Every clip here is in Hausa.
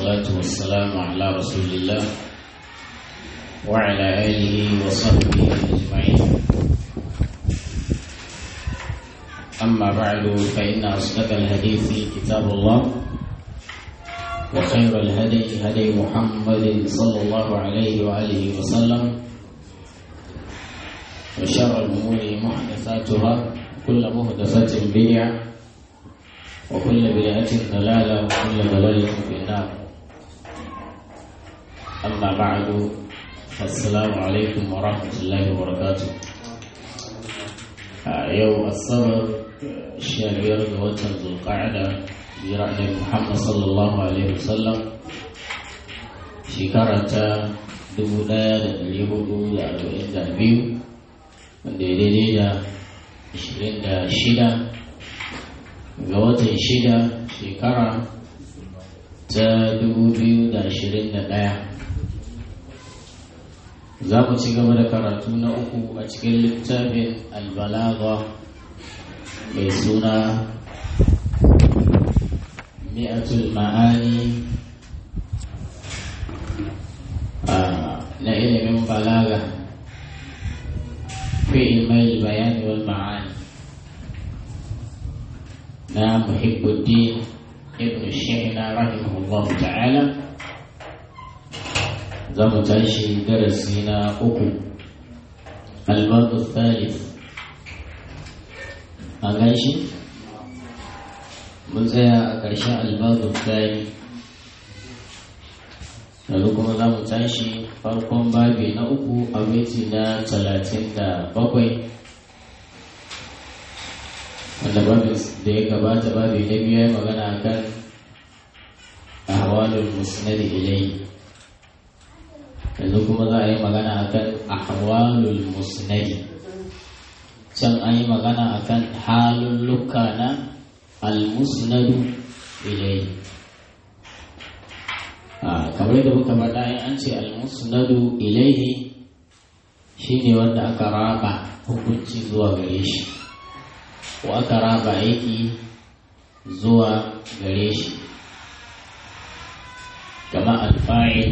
والصلاة والسلام على رسول الله وعلى آله وصحبه أجمعين أما بعد فإن أصدق الحديث كتاب الله وخير الهدي هدي محمد صلى الله عليه وآله وسلم وشر الأمور محدثاتها كل محدثة بدعة وكل بدعة ضلالة وكل ضلالة في النار أما بعد فالسلام عليكم ورحمة الله وبركاته يوم الصبر شهر وتر ذو القعدة برأي محمد صلى الله عليه وسلم شكرة dubu ɗaya da ɗari hudu da arba'in da biyu wanda ya daidai da ashirin da shida ga watan shida shekara ta dubu biyu da ashirin da ɗaya za mu ci gaba da karatu na uku a cikin littafin albalaga mai suna mi'atul ma'ani na ilimin balaga fi ilmai bayani wal ma'ani na muhibbuddin ibn shihna rahimahullah ta'ala za mu tashi darasi na uku albabu thalith a gashi mun tsaya a ƙarshen albabu thalith yanzu kuma za mu tashi farkon babi na uku a miti na talatin da bakwai wanda babin da ya gabata babi na biyu ya magana kan ahwalul musnad ilai yanzu kuma za a yi magana akan ahwalul musnad can an yi magana akan halulluka na al-musnadu ilai kamar da muka faɗa in an ce al-musnadu ilaihi shine wanda aka raba hukunci zuwa gare shi ko aka raba aiki zuwa gare shi kama alfa'il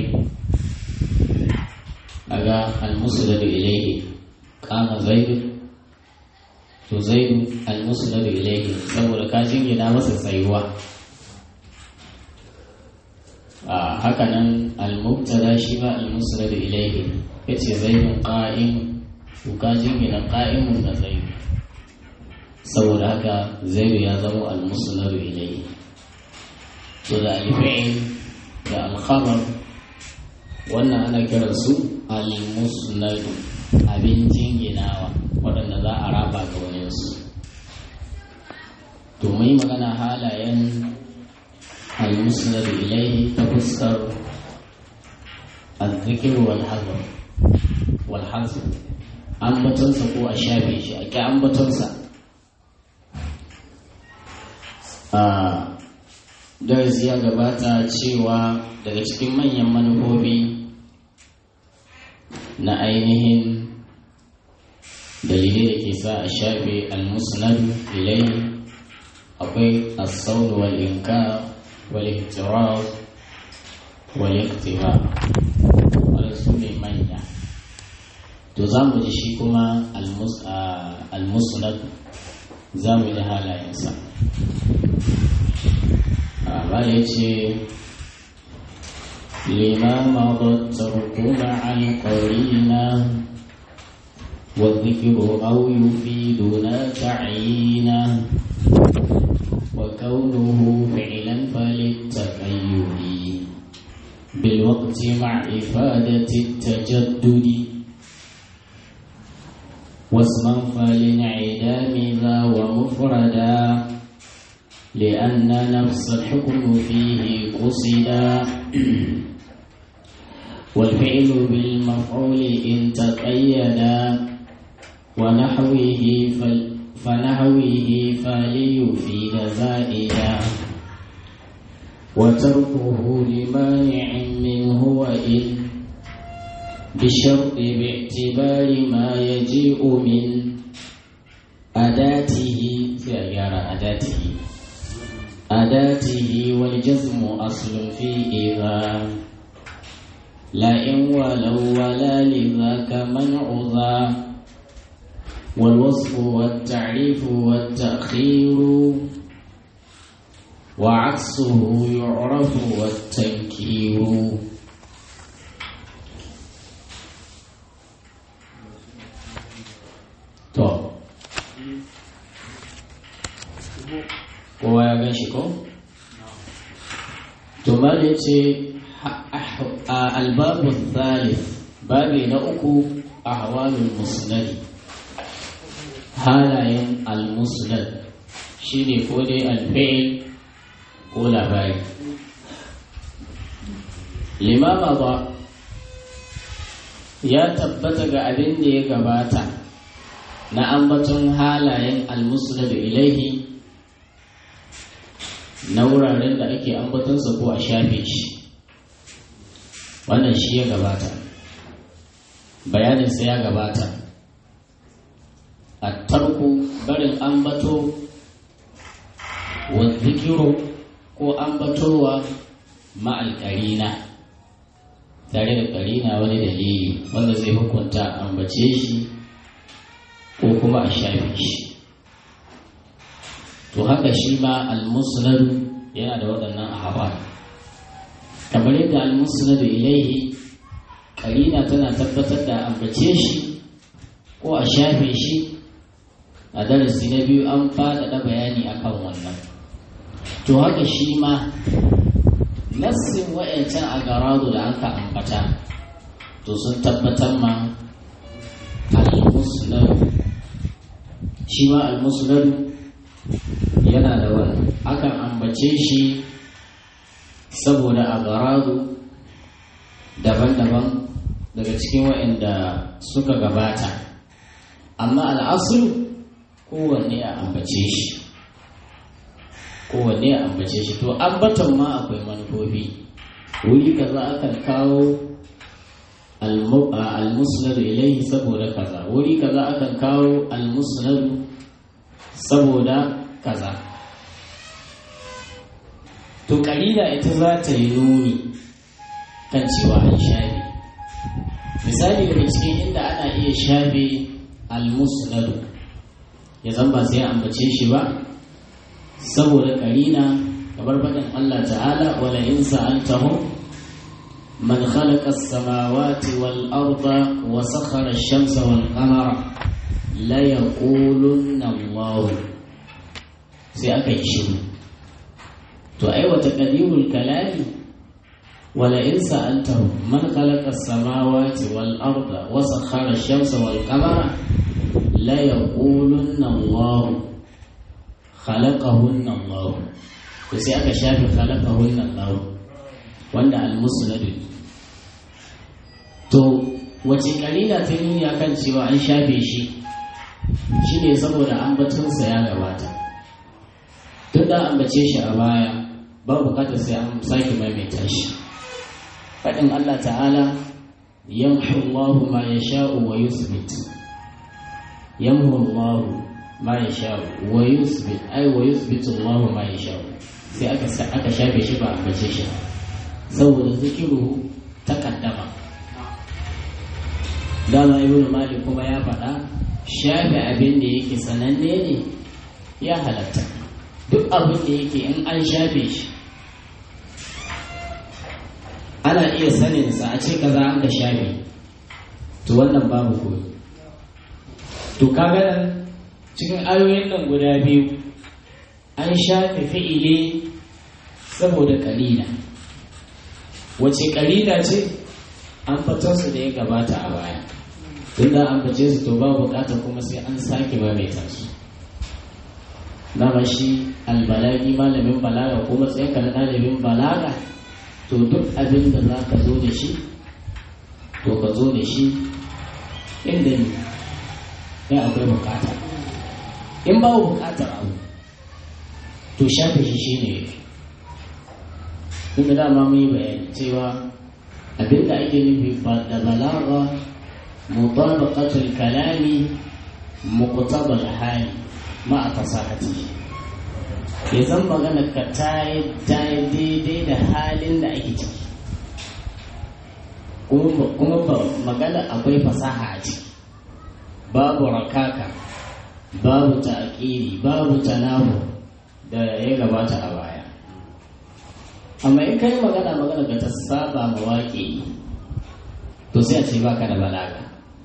daga almusnadu ilaihi kama zaidu to zaidu almusnadu ilaihi saboda ka jingina masa tsayuwa a hakanan almubtada shi ma almusnadu ilaihi yace zaidun qa'im to ka jingina qa'imun da zaidu saboda haka zaidu ya zama almusnadu ilayhi to da alfi'il da alkhabar wannan ana kiran su almusnadu abin jinginawa waɗanda za a raba ga waninsu to mai magana halayen almusnadu ilayhi ta fuskar الذكر والحذر والحذر ambatonsa ko a shafe shi a ƙi ambatonsa a darasi ya gabata cewa daga cikin manyan manufofi na ainihin dalilai da ke sa a shafe almusnad ilai akwai asaun wal inka wal ihtiraz wal iktiba wanda su ne manya to za mu ji shi kuma almusnad za mu yi halayensa ba ya ce lima madattarku ma'al qarina والذكر أو يفيدنا تعيينا وكونه فعلا فللتقيد بالوقت مع إفادة التجدد واسما فلانعدام ذا ومفردا لأن نفس الحكم فيه قصدا والفعل بالمفعول إن تقيدا ونحوه فل فنحوه فليفيد زائدا وتركه لمانع منه وإن بالشرط باعتبار ما يجيء من أداته سيارة أداته أداته والجزم أصل في إذا لا إن ولو ولا لذاك منع ذا والوصف والتعريف والتأخير وعكسه يعرف والتنكير to kowa ya gan shi ko? to ma da ce albabu thalith babi na uku a hawalin musnadi halayen al-musnad shi ne ko dai alfa'il ko labari limama ba ya tabbata ga abin da ya gabata na ambaton halayen almusnad ilaihi na wuraren da ake ambatonsa ko a shafe shi wannan shi ya gabata bayaninsa ya gabata a tarku barin ambato wa zikiru ko ambatowa ma'al ƙarina tare da ƙarina wani dalili wanda zai hukunta ambace shi ko kuma a shafe shi to haka shi ma al-musnad yana da waɗannan ahwal kamar yadda al-musnad ilaihi karina tana tabbatar da ambace shi ko a shafe shi a darasi na biyu an faɗaɗa bayani akan wannan to haka shi ma nassin wa'yancan a garadu da aka ambata to sun tabbatar ma al-musnad shi ma al-musnad yana da wani akan ambace shi saboda a garadu daban-daban daga cikin waɗanda suka gabata amma al'asulu kowanne a ambace shi kowanne a ambace shi to ambaton ma akwai manufofi wuri kaza akan kawo al-musnad ilaihi saboda kaza wuri kaza akan kawo al-musnad saboda kaza to ƙarida ita za ta yi nuni kan cewa an shafe misali daga cikin inda ana iya shafe almusnadu ya zan ba sai ambace shi ba saboda ƙarina kamar faɗin Allah ta'ala wala in sa'altahum man khalaqa as-samawati wal arda wa sakhara ash-shamsa wal qamara la yaqulunna Allah sai aka yi shiru to ai wata qadirul kalami wala in sa'altahum man khalaqa as-samawati wal arda wa sakhara ash-shamsa wal qamara la yaqulunna Allah khalaqahunna Allah to sai aka shafe khalaqahunna Allah wanda al-musnad to wace kalila ta nuni akan cewa an shafe shi shine saboda ambatonsa ya gabata tun da ambace shi a baya ba bukatar sai an sake maimaita shi faɗin Allah ta'ala yamhu Allahu ma yasha'u wa yuthbit yamhu Allahu ma yasha'u wa yuthbit ai wa yuthbitu Allahu ma yasha'u sai aka aka shafe shi ba ambace shi saboda zikiru takaddama dama ibn malik kuma ya faɗa shafe abin da yake sananne ne ya halatta duk abin da yake in an shafe shi ana iya saninsa a ce kaza an ka shafe to wannan babu koyi to kaga nan cikin ayoyin nan guda biyu an shafe fi'ile saboda kalila wace kalila ce an su da ya gabata a baya tun da an bace su to ba bukatar kuma sai an sake maimaita su dama shi albalagi malamin balaga ko matsayinka na ɗalibin balaga to duk abin da za ka zo da shi to ka zo da shi inda ne ya akwai bukata in ba bukatar abu to shafe shi shi ne yafi inda dama mun yi bayani cewa abin da ake nufi da balaga mutabaqatul kalami muqtabal hali ma'a fasahati ya zan magana ka ta yi daidai da halin da ake ciki kuma magana akwai fasaha a ciki babu rakaka babu ta'ƙiri babu tanahu da ya gabata a baya amma in kai magana magana ga ta saba ma waƙe to sai a ce baka da balaga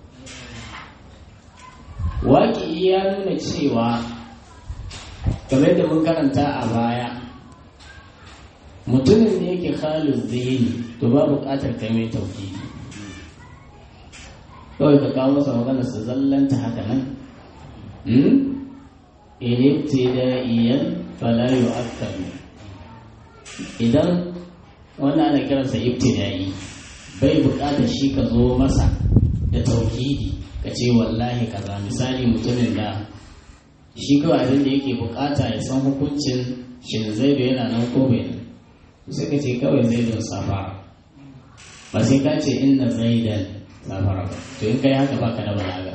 waƙe ya nuna cewa game da mun karanta a baya mutumin da yake halin zihini to ba buƙatar kai mai tauki kawai ka kawo masa magana su zallanta haka nan ibtida'iyan fala yu'akkalu idan wannan ana kiransa ibtida'i bai buƙatar shi ka zo masa da tauhidi ka ce wallahi kaza misali mutumin da shi kawai abin da yake buƙata ya san hukuncin shin zaidu yana nan ko bai nan sai ka ce kawai zaidun safara ba sai ka ce inna zaidan safara ba to in kai haka baka da balaga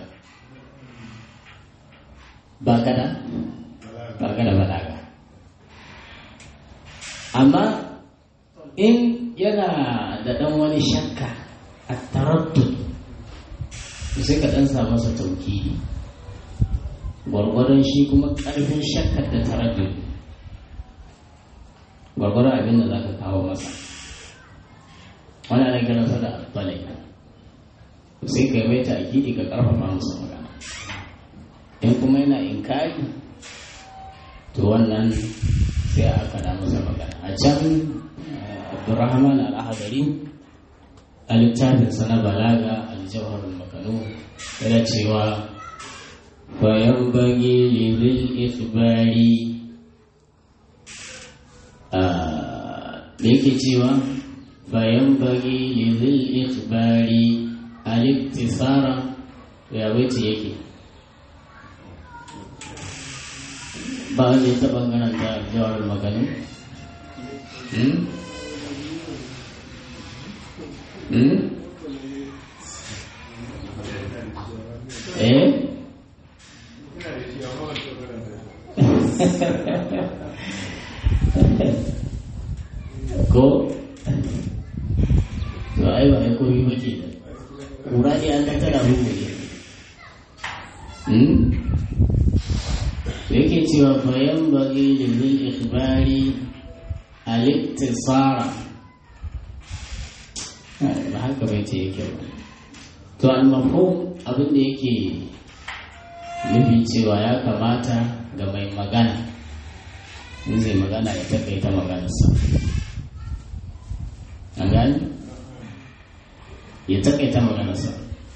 baka da baka da balaga amma in yana da ɗan wani shakka a taraddud sai ka ɗan sa masa tauki gwargwadon shi kuma ƙarfin shakkar da taraddud gwargwadon abin da za ka kawo masa wani ana kiransa da balai sai ka yi mai ta'akidi ka ƙarfafa masa magana in kuma yana inkari to wannan sai aka da masa magana a can abdurrahman al-ahadari a littafinsa na balaga aljawharul makanu yana cewa bayan bagi libil ikhbari da yake cewa bayan bagi libil ikhbari al-iktisara ya wace yake ba wanda ya taɓa karanta jawar maganu eh ko to ai ba ai koyi ba ke kura ne an tattara mu ne yake cewa bayan bagi lil ikhbari al-iktisara ba haka bai ce yake ba to al-mafhum abin da yake nufi cewa ya kamata ga mai magana in zai magana ya takaita maganarsa an gani ya takaita maganarsa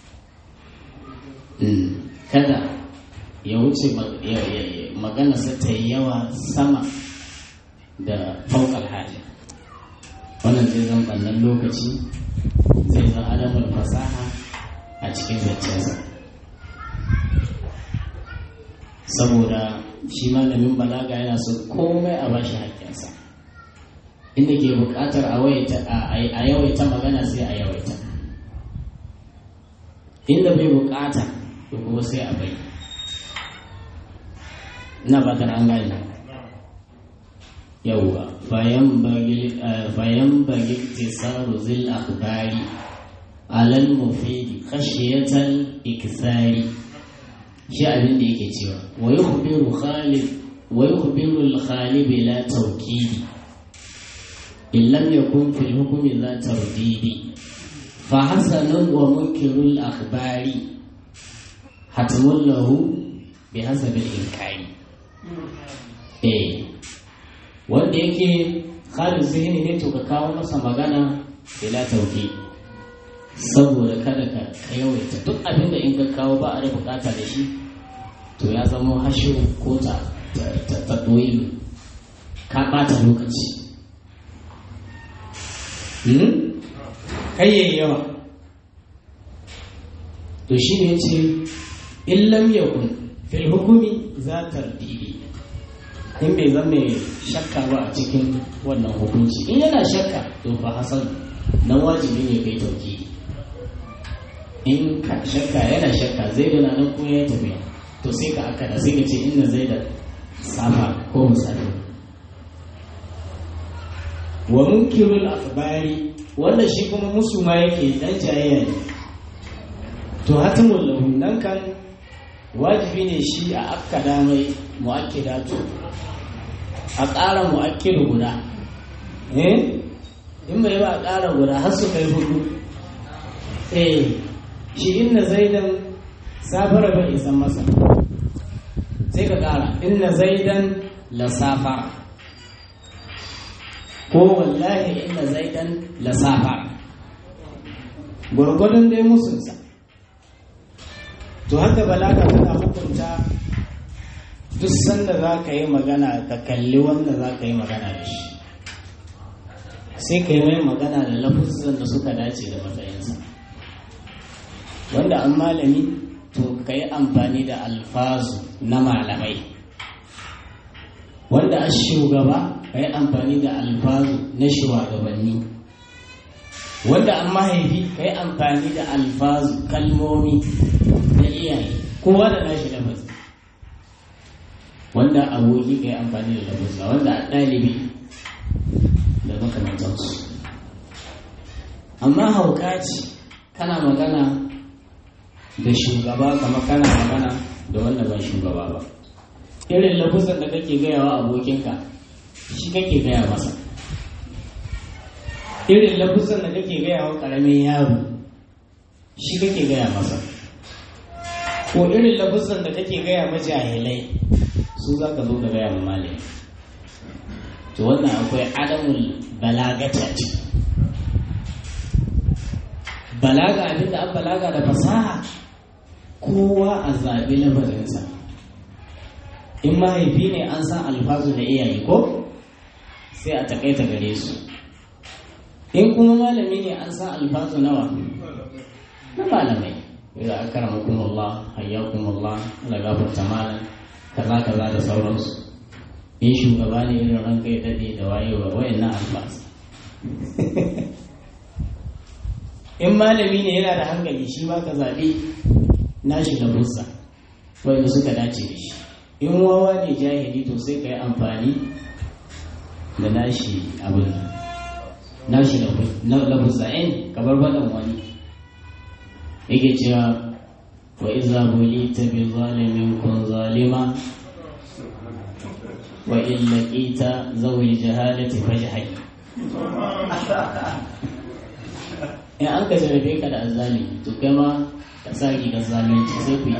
kada ya wuce maganarsa ta yi yawa sama da faukar hali wannan zai zan ɓannan lokaci zai zan alamar fasaha a cikin zancensa saboda shi malamin balaga yana so komai a bashi haƙƙinsa inda ke buƙatar a yawaita magana sai a yawaita inda bai buƙata to kuma sai a bai ina fatan an gane yauwa fayan bagi tisaru zil akhbari alal mufidi khashiyatal ikthari shi abin da yake cewa wa yukhbiru khalid wa yukhbiru al khalib la tawkidi in lam yakun fi al hukmi la tardidi fa hasanun wa munkiru al akhbari hatmun lahu bi hasabi al inkari eh wanda yake khalid zihni ne to ka kawo masa magana bila tawkidi saboda kada ka yawaita duk abin da in ka kawo ba a da bukata da shi to ya zama hashin ko ta ta ka bata lokaci kai yayi yawa to shi ne ce in lam yakun fil hukumi za tardidi in bai zama shakka ba a cikin wannan hukunci in yana shakka to fa hasan nan wajibi ne kai tauki in ka shakka yana shakka zai da nan ko ya tafiya to sai ka aka da sai ka ce inna zai da safa ko musafi wa munkirul akhbari wanda shi kuma musu ma yake dan jayayya ne to hatimul lahu nan kan wajibi ne shi a akkada mai mu'akkidatu a ƙara mu'akkidu guda eh in bai ba a ƙara guda har su kai hudu eh shi inna zaidan safara bai isan masa sai ka ƙara inna zaidan la safara ko wallahi inna zaidan la safara gwargwadon dai musunsa to haka balaga tana hukunta duk sanda za ka yi magana ka kalli wanda za ka yi magana da shi sai ka yi mai magana da lafuzan da suka dace da matsayinsa wanda an malami to ka yi amfani da alfazu na malamai wanda a shugaba ka yi amfani da alfazu na shugabanni wanda an mahaifi ka yi amfani da alfazu kalmomi na iyaye kowa da nashi lafazi wanda aboki ka yi amfani da lafazza wanda a ɗalibi da makamantansu amma hauka ce kana magana da shugaba kama kana magana da wanda ba shugaba ba irin lafazan da kake gayawa abokinka shi kake gaya masa irin lafazan da kake gayawa ƙaramin yaro shi kake gaya masa ko irin lafazan da kake gaya majahilai su za ka zo ka gaya ma malami to wannan akwai adamul balagata ce balaga abinda an balaga da fasaha kowa a zaɓi lafazinsa in mahaifi ne an san alfazu da iyaye ko sai a takaita gare su in kuma malami ne an san alfazu nawa na malamai idan aka ramakumullah hayyakumullah ala gafarta malam kaza kaza da sauransu in shugaba ne irin ranka ya daɗe da wayewa wayannan alfas in malami ne yana da hankali shi ba ka zaɓi nashi da bussa wanda suka dace da shi in wawa ne jahili to sai ka yi amfani da nashi abin nashi da bussa in kamar baɗan wani yake cewa wa iza bulita bi zalimin kun zalima wa in laqita zawi jahalati fajhai in an ka jarabe ka da azali to kai ma ka sa rigar zalunci sai ku yi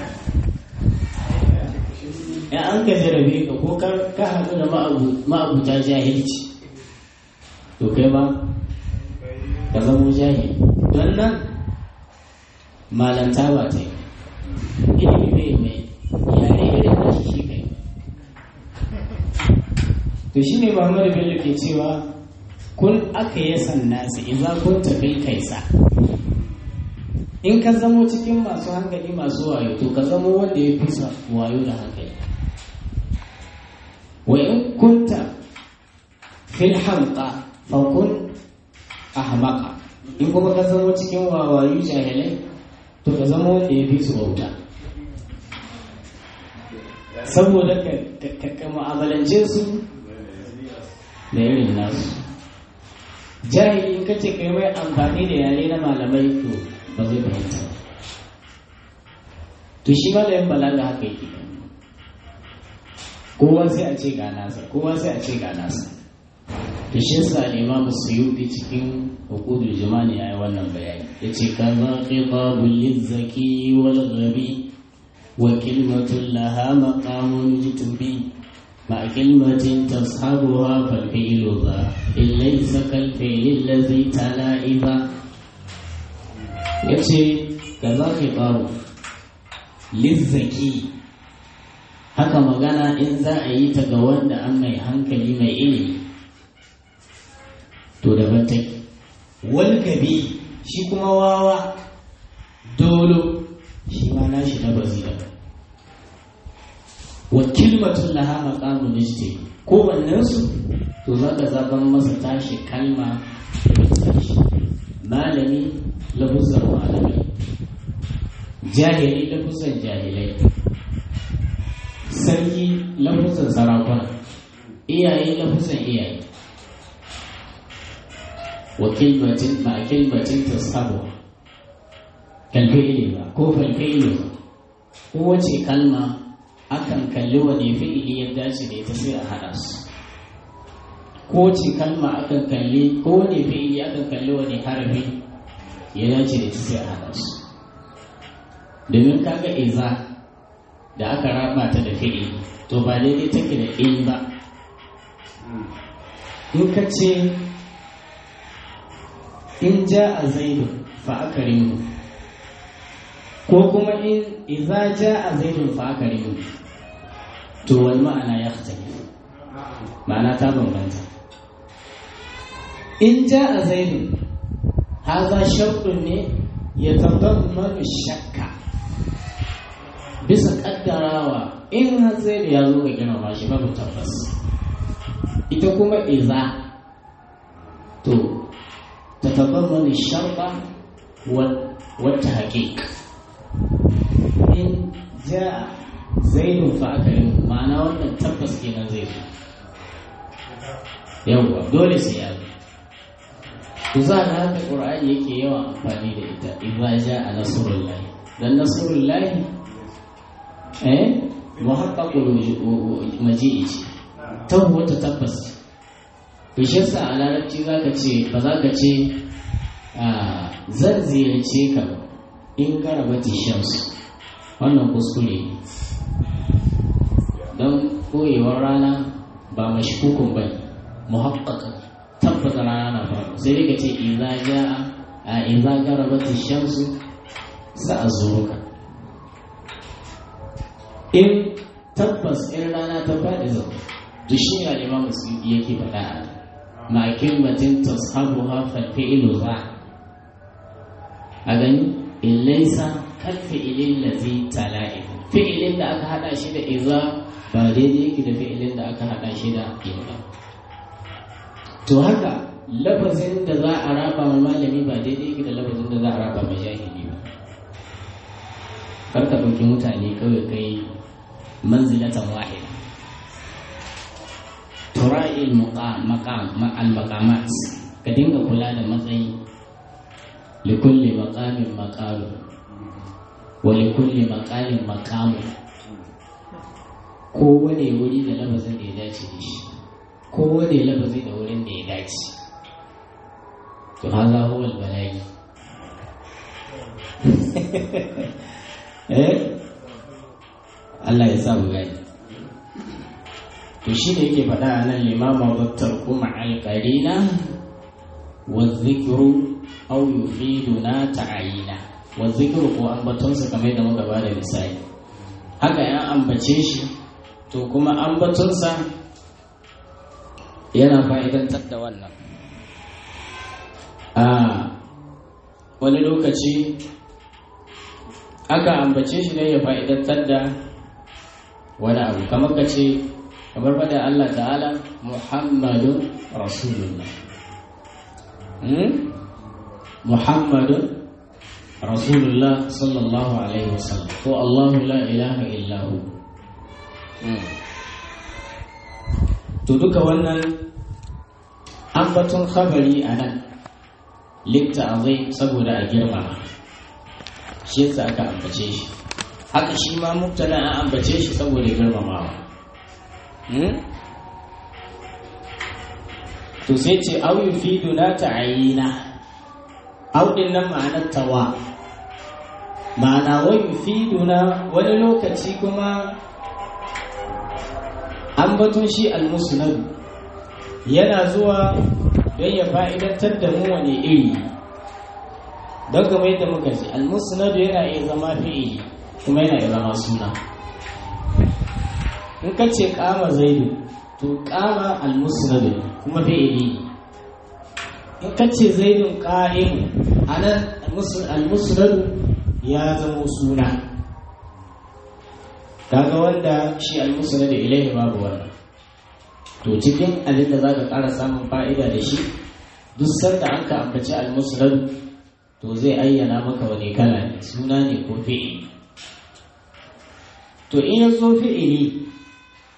in an ka jarabe ka ko ka haɗu da ma'abuta jahilci to kai ma ka zamo jahil don nan malanta ba ta yi ilimi bai mai yare irin da shi kai to shi ne muhammadu bello ke cewa kun aka yi nasi idan kun tafi kaisa in ka zamo cikin masu hankali masu wayo to ka zamo wanda ya fi wayo da hankali wa in kunta fil hamqa fa kun ahmaqa in kuma ka zamo cikin wawayu jahilai to ka zama wanda ya fi su bauta saboda ka mu'amalance su da irin nasu jahili in kace kai mai amfani da yare na malamai to ba zai fahimta to shi malamin balaga haka yake kowa sai a ce ga nasa kowa sai a ce ga nasa to shi yasa imamu suyuti cikin hukudul jimani ya yi wannan bayani ya ce kaza khitabul lizzaki wal ghabi wa kalimatun laha maqamun jitubi مع كلمة تصحبها فالفعل ذا إن ليس كالفعل الذي تلا إذا يكشي كذا خطاب للذكي haka magana in za a yi ta ga wanda an mai hankali mai ilimi to daban take wal gabi shi kuma wawa dolo shi ma nashi na bazira wa kilmatun laha maqamun ijti ko wannan su to za ka zaban masa tashi kalma tashi malami lafuzan malami jahili lafuzan jahilai sarki lafuzan sarakuna iyaye lafuzan iyaye wa kilmatin ma kilmatin tashabu kalfi'ili ba ko falfi'ili ba kowace kalma akan kalli wani fi'ili ya dace da ita sai a haɗa su kowace kalma akan kalli ko wani fi'ili akan kalli wani harafi ya dace da ita sai a haɗa su domin kaga iza da aka raba ta da fi'ili to ba daidai take da in ba in ka ce in ja a zaidu fa aka rimu ko kuma in iza ja a zaidun fa aka rimu to wani ma'ana ya ma'ana ta bambanta in ja a zaidun haza sharɗin ne ya tabbata shakka bisa kaddarawa in har zai da ya zo ga girmama shi babu tabbas ita kuma iza to ta tabbata sharɗa wata haƙiƙa in ja zaidun fa aka yi ma'ana wannan tabbas kenan zai zo yawwa dole sai ya zo ku za da haka ƙur'ani yake yawan amfani da ita idza ja'a nasrullahi dan nasrullahi eh muhaqqaqul maji'i ce tabbata tabbas to shi yasa a larabci zaka ce ba za ka ce zan ziyarce ka in karabati shamsu wannan kuskure ne don koyewar rana ba mashkukun ba muhaqqaqan tabbata rana na faru sai dai ka ce idza jaa a idza garabati shamsu sa'azuruka in tabbas in rana ta faɗi zau to shi ne al'imam musulmi yake faɗa a ma kilmatin tashabuha fal fi'lu za a gani in laysa kal fi'lin ladhi tala'i fi'ilin da aka hada shi da idza ba daidai yake da fi'ilin da aka hada shi da idza to haka lafazin da za a raba ma malami ba daidai yake da lafazin da za a raba ma jahili ba karka ɗauki mutane kawai kai manzilatan wahida tura'il al-maqamat ka dinga kula da matsayi likulli maqamin maqalu wa likulli maqalin maqamu kowane wuri da lafazin da ya dace da shi kowane lafazi da wurin da ya dace to haza huwa al-bala'i eh Allah ya sa mu gani to shi ne yake faɗa a nan limama battar kuma alƙarina wa zikiru au yufiduna ta'ayina wa zikiru ko ambatonsa kamar da muka bada misali haka ya ambace shi to kuma ambatonsa yana fa'idantar da wannan a wani lokaci aka ambace shi ne ya fa'idantar da wani abu kamar ka ce kamar fada Allah ta'ala Muhammadun Rasulullah Muhammadun Rasulullah sallallahu alaihi wasallam ko Allahu la ilaha illahu to duka wannan ambaton khabari a nan likta azai saboda a girmama shi yasa aka ambace shi haka shi ma mubtada an ambace shi saboda girmamawa to sai ce au yufidu na ta'ayina au din nan ma'anar tawa ma'ana wa yufidu na wani lokaci kuma an bato shi almusnad yana zuwa don ya fa'idantar da mu wani iri don kamar yadda muka ce almusnad yana iya zama fi'ili kuma yana iya zama suna in ka ce kama zaidu to kama almusnad kuma fi'ili in ka ce zaidun qa'im anan almusnad ya zama suna kaga wanda shi almusnad ilaihi babu wannan to cikin abin da zaka ƙara samun fa'ida da shi duk sanda an ka ambaci almusnad to zai ayyana maka wani kala ne suna ne ko fi'ili to in ya zo fi'ili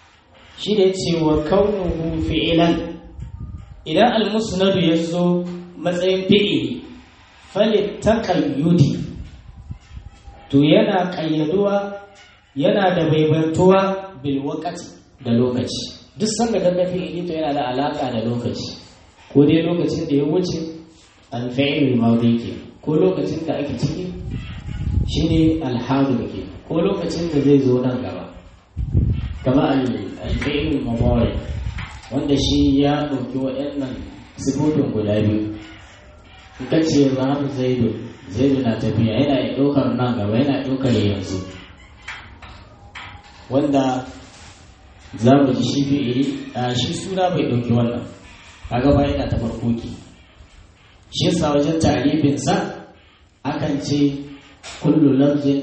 shi da ce wa kaunuhu fi'ilan idan almusnadu ya zo matsayin fi'ili falit taqayyudi to yana ƙayyaduwa yana da baibantuwa bil waqti da lokaci duk sanda kaga fi'ili to yana da alaka da lokaci ko dai lokacin da ya wuce al-fi'il mawdi ke ko lokacin da ake ciki shine al-hadir ke ko lokacin da zai zo nan gaba kama al-fi'il mudari wanda shi ya ɗauki waɗannan sifofin guda biyu in ka ce zahabu zaidu zaidu na tafiya yana ɗaukar nan gaba yana ɗaukar yanzu wanda za mu ji shi fi'ili a shi suna bai ɗauki wannan kaga ba yana ta farko ki shi yasa wajen tarifin sa akan ce kullu lafzin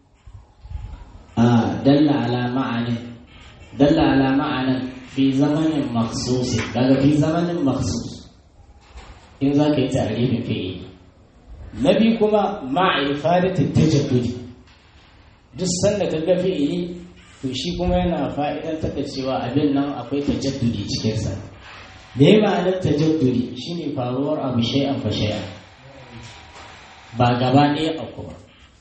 a dalla ala ma'anin dalla ala ma'anin fi zamanin maksus daga fi zamanin maksus in za ka yi tarifin fi'ili na biyu kuma ma'ifadatin tajaddudi duk sanda ka ga fi'ili to shi kuma yana fa'idantar da cewa abin nan akwai tajaddudi cikinsa da ya ma'anar tajaddudi shine faruwar abu shay'an fa shay'an ba gaba ɗaya a kuma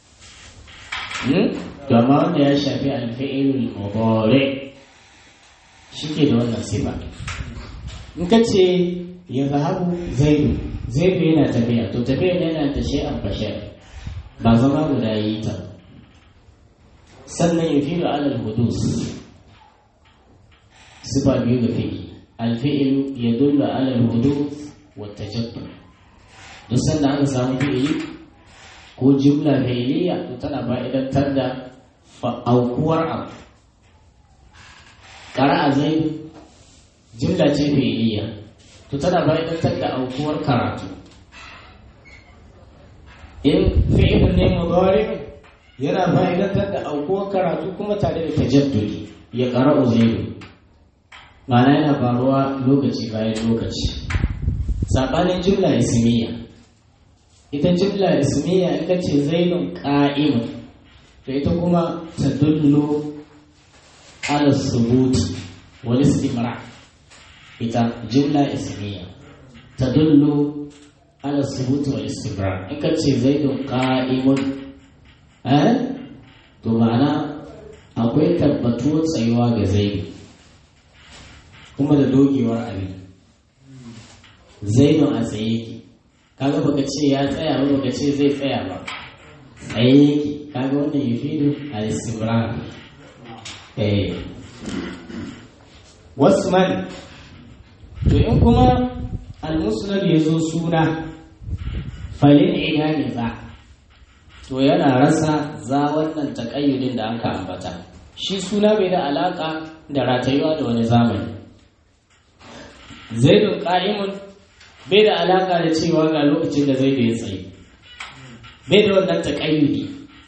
to amma wanda ya shafi alfi'ilul mudari shi ke da wannan sifa in ka ce ya zahabu zaidu zaidu yana tafiya to tafiya yana ta shay'an fa shay'an ba zama guda yi ta sannan ya fi alal hudus sifa biyu ga fi'i alfi'ilu ya dulla alal hudus wa tajaddud duk sanda aka samu fi'ili ko jumla fi'iliya to tana fa'idantar da aukuwar abu qara'a zaidu jumla ce fi'iliya to tana fa'idantar da aukuwar karatu in fi'ilun ne mudari yana fa'idantar da aukuwar karatu kuma tare da tajaddudi ya qara'u zaidu ma'ana yana faruwa lokaci bayan lokaci sabanin jumla ismiya ita jumla ismiya in ka ce zainun qa'imun to ita kuma tadullu ala subuti wal istimra ita jumla ismiya tadullu ala subuti wal istimra in ka ce zainun qa'imun eh to ma'ana akwai tabbatuwar tsayuwa ga zaidu kuma da dogewar abin zainun a tsaye ki kaga baka ce ya tsaya ba baka ce zai tsaya ba tsaye ki kaga wannan yufidu al-istimrar eh wasman to in kuma al-musnad ya zo suna falin ina ne za to yana rasa za wannan takayyudin da aka ambata shi suna bai da alaka da ratayuwa da wani zamani zaidun qa'imun bai da alaka da cewa ga lokacin da zai ya tsaye bai da wannan taqayyudi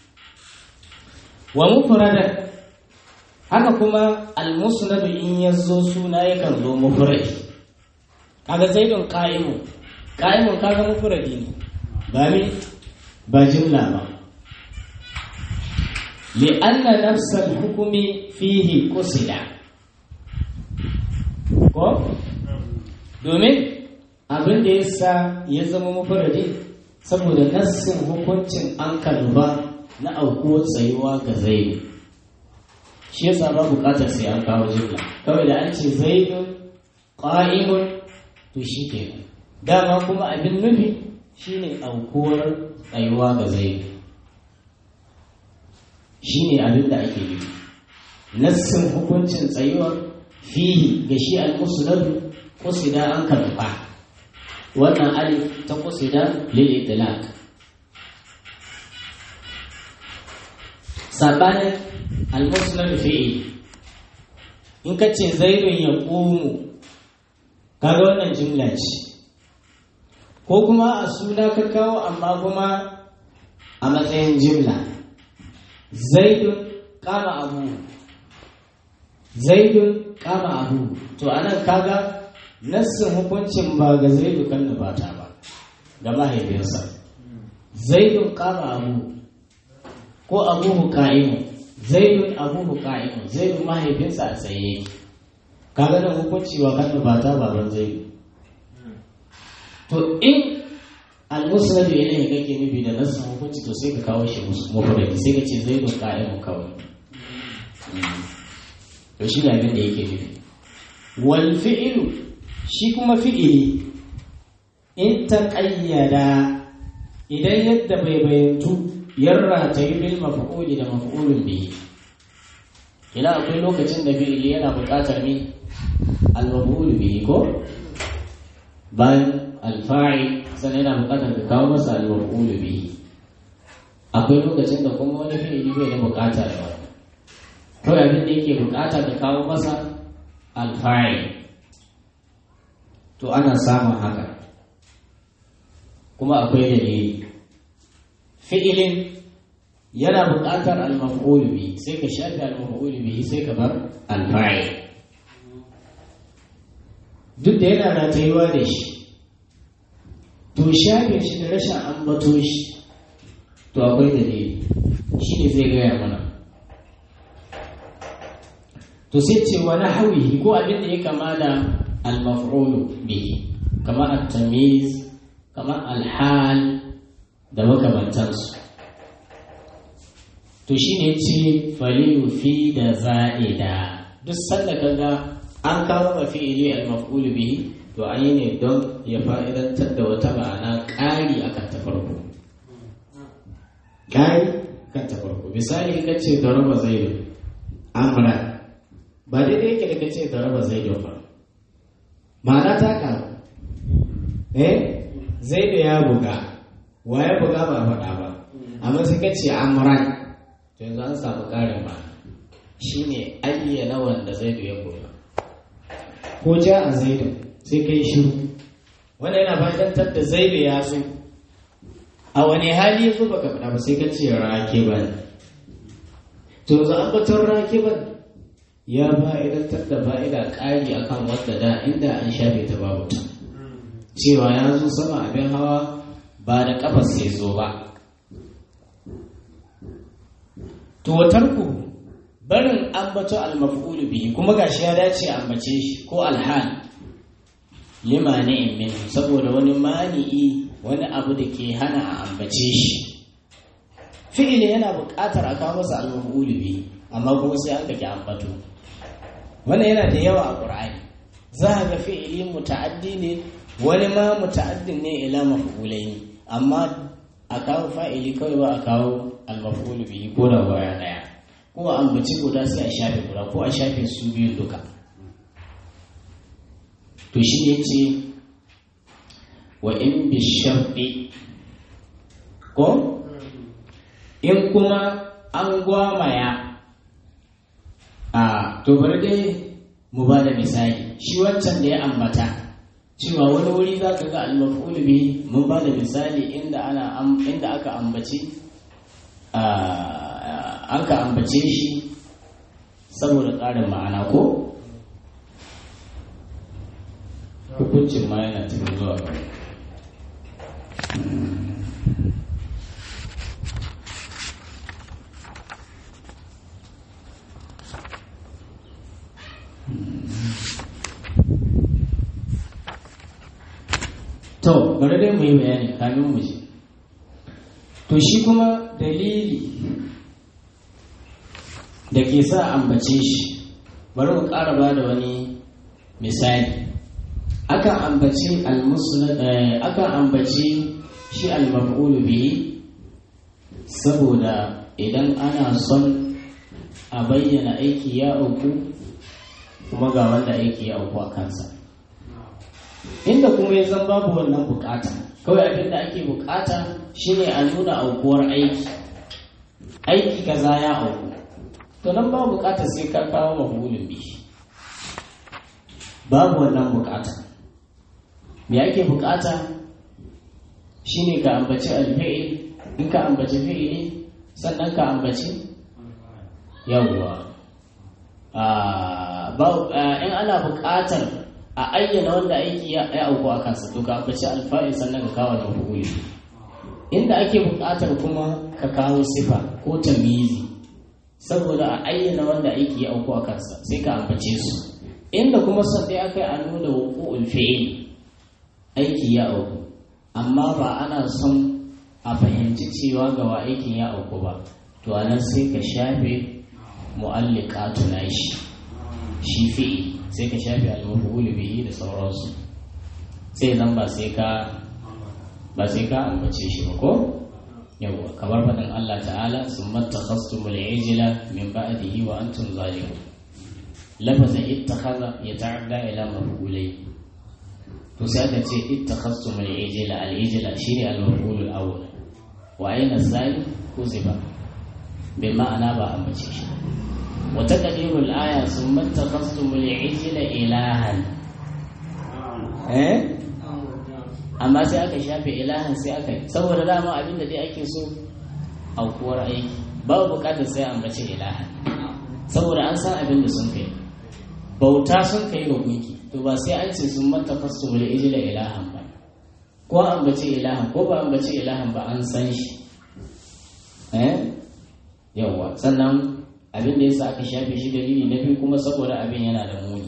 wa mufradan haka kuma al-musnad in yazo suna yakan zo mufrad kaga zaidun qa'imun qa'imun kaga mufradi ne ba me ba jumla ba لأن نفس الحكم فيه قصد ko domin abin da ya sa ya zama mafaradi saboda nassin hukuncin an kalba na aukuwar tsayuwa ga zaidu shi yasa ba bukatar sai an kawo jumla kawai da an ce zaidun qa'imun to shi ke dama kuma abin nufi shine aukuwar tsayuwa ga zaidu shine abin da ake nufi nassin hukuncin tsayuwa fihi ga shi al-musnad qusida an karba wannan alif ta qusida lil itlaq sabanin al-musnad fihi in ka ce zaidun ya qumu kaga wannan jumla ce ko kuma a suna ka kawo amma kuma a matsayin jumla zaidun kama abu zaidun kama abu to anan kaga nassin hukuncin ba ga zaidu kan bata ba ga mahaifinsa zaidun kama abu ko abuhu ka'imu zaidun abuhu ka'imu zaidun mahaifinsa a tsaye kaga nan hukunci wa kan bata baban zaidu to to in al-musnad ilayhi kake nufi da nasan hukunci to sai ka kawo shi mufradi sai ka ce zaidun qa'imun kawai to shi ne abin da yake nufi wal fi'lu shi kuma fi'ili in ta ƙayyada idan yadda bai bayantu yarra ta yi bil maf'uli da maf'ulun bihi ina akwai lokacin da fi'ili yana buƙatar ne al maf'ul bihi ko bayan al fa'il sannan yana buƙatar ka kawo masa al maf'ul bihi akwai lokacin da kuma wani fi'ili bai da buƙatar da wani kawai abin da yake buƙata ka kawo masa al fa'il to ana samun haka kuma akwai dalili fi'ilin yana buƙatar al-maf'ul bi sai ka shafi al-maf'ul bi sai ka bar al-fa'il duk da yana ratayuwa da shi to shafe shi da rashin ambato shi to akwai dalili shi ne zai gaya mana to sai ce wani hawihi ko abin da ya kama da al-maf'ul bihi kamar at-tamyiz kamar al-hal da makamantansu to shine ce faliyu fi da za'ida duk sanda kaga an kawo mafi'ili al-maf'ul bihi to an yi ne don ya fa'idantar da wata ma'ana ƙari akan ta farko ƙari kan ta farko misali ka ce da raba zaidu amra ba daidai yake da ka ce da raba zaidu ba ma'ana ta karu eh zai da ya buga wa ya buga ba faɗa ba amma sai ka ce amran to yanzu an samu ƙarin ba shine ayyana wanda zai ya buga ko ja a zaidu sai kai shiru wanda yana fatantar da zaidu ya zo a wani hali ya zo baka faɗa ba sai ka ce rakiban to yanzu an batar rakiban ya fa'idantar da fa'ida ƙari akan wadda da inda an shafe ta babu ta cewa ya zo sama abin hawa ba da ƙafar sai zo ba to ku barin ambato al-maf'ul bihi kuma gashi ya dace ambace shi ko alhal limani min saboda wani mani'i wani abu da ke hana a ambace shi fi'ili yana buƙatar a kawo masa al-maf'ul bihi amma kuma sai aka ki ambato wannan yana da yawa a ƙur'ani za a ga fi'ili muta'addi ne wani ma muta'addin ne ila maf'ulai ne amma a kawo fa'ili kawai ba a kawo al-maf'ul bihi ko da baya daya ko a ambaci guda sai a shafe guda ko a shafe su biyu duka to shi ne ce wa in bi sharɗi ko in kuma an gwamaya a to bari dai mu ba da misali shi wancan da ya ambata cewa wani wuri za ka ga al-maf'ul bihi mun ba da misali inda ana inda aka ambaci aka ambace shi saboda ƙarin ma'ana ko hukuncin ma yana cikin zuwa to bari dai mu yi bayani kamin mu ji to shi kuma dalili da ke sa ambace shi bari mu ƙara ba da wani misali akan ambaci akan ambaci shi al-maf'ulu bihi saboda idan ana son a bayyana aiki ya auku kuma ga wanda aiki ya auku a kansa inda kuma ya zan babu wannan bukata kawai abin da ake bukata shine a nuna aukuwar aiki aiki kaza ya auku to nan ba bukata sai ka kawo mafulin bi babu wannan bukata me ake bukata shine ka ambaci alfi'il in ka ambaci fi'ili sannan ka ambaci yawwa in ana bukatar a ayyana wanda aiki ya auku a kansa to ka ambaci alfa'il sannan ka kawo da mafuli inda ake bukatar kuma ka kawo sifa ko tamizi saboda a ayyana wanda aiki ya auku a kansa sai ka ambace su inda kuma son dai aka yi a nuna wuqu'ul fi'il aiki ya auku amma ba ana son a fahimci cewa ga wa aikin ya auku ba to anan sai ka shafe mu'alliqatu nashi shi fi'i sai ka shafe al-maf'ul bihi da sauransu sai zan ba sai ka ba sai ka ambace shi ba ko yawa kamar faɗin Allah ta'ala summa takhastumul ijla min ba'dihi wa antum zalimun lafazin ittakhadha yata'adda ila maf'ulai to sai aka ce ittakhastum al-ijla al-ijla shine al-maf'ul al-awwal wa ayna zali kuziba bi ma'ana ba a mace shi wa taqdiru al-aya summa ittakhastum al-ijla ilahan eh amma sai aka shafe ilahan sai aka saboda dama abin da dai ake so aukuwar aiki babu bukatar sai an bace ilahan saboda an san abin da sun kai bauta sun kai ga gunki to ba sai an ce sun mata fasu wal ijla ilahan ba ko an bace ilahan ko ba an bace ilahan ba an san shi eh yawa sannan abin da yasa aka shafe shi dalili na biyu kuma saboda abin yana da muni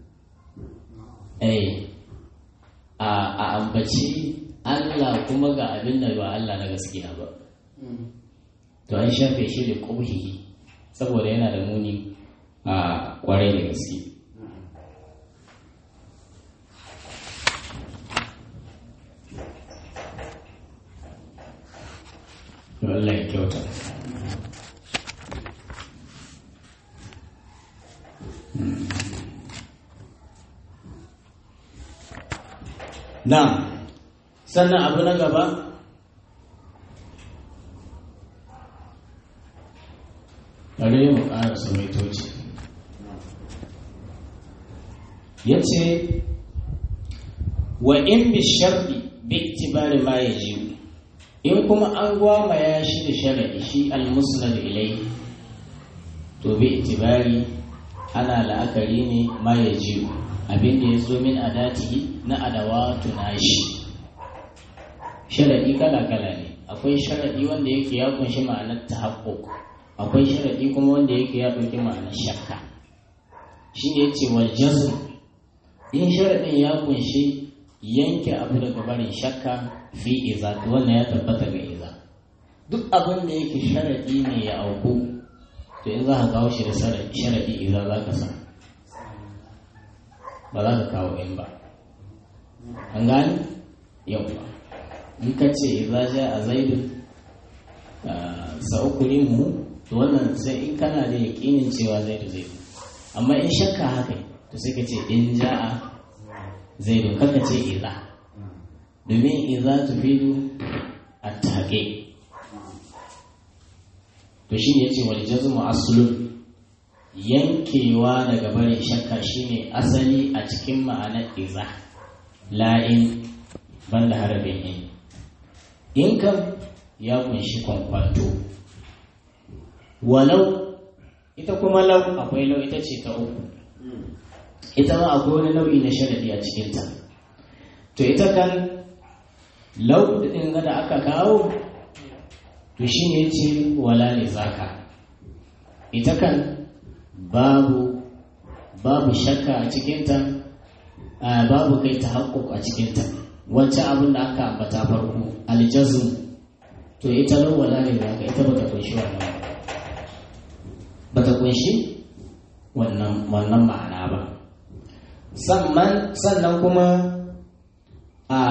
eh a a ambaci Allah kuma ga abin da ba Allah na gaskiya ba to an shafe shi da kubhihi saboda yana da muni a kwarai da gaske Allah ya kyauta na sannan abu na gaba bari mu ƙara samaitoci ya ce wa in bi sharɗi bi itibari ma ya ji in kuma an gwamaya shi da sharaɗi shi almusnad ilai to bi itibari ana la'akari ne ma ya ji abin da ya zo min adati na adawa tunashi sharaɗi kala-kala ne akwai sharaɗi wanda yake ya kunshi ma'anar tahaqquq akwai sharaɗi kuma wanda yake ya ɗauki ma'anar shakka shi ne ya ce wal jazm in sharaɗin ya kunshi yanke abu daga barin shakka fi iza to wannan ya tabbata ga iza duk abin da yake sharaɗi ne ya auku to in za ka kawo shi da sharaɗi iza za ka sa ba za ka kawo in ba an gani yau ba in ka ce iza ja a zaidu sa'ukuri mu to wannan sai in kana da yaƙinin cewa zaidu zai amma in shakka haka to sai ka ce in ja'a zaidu kaka ce iza domin iza tufidu a tage to shi ne ya ce wal jazmu aslun yankewa daga barin shakka shine asali a cikin ma'anar iza la'in banda harabin in in kam ya kunshi kwankwanto walau ita kuma lau akwai lau ita ce ta uku ita ma akwai wani nau'i na sharadi a cikinta to ita kan lau ɗin da aka kawo to shi ne ce wala ne zaka ita kan babu babu shakka a cikinta babu kai ta haƙƙoƙ a cikinta wancan abin da aka ambata farko aljazum to ita lau wala ne zaka ita bata kunshi wannan bata kunshi wannan ma'ana ba sannan kuma a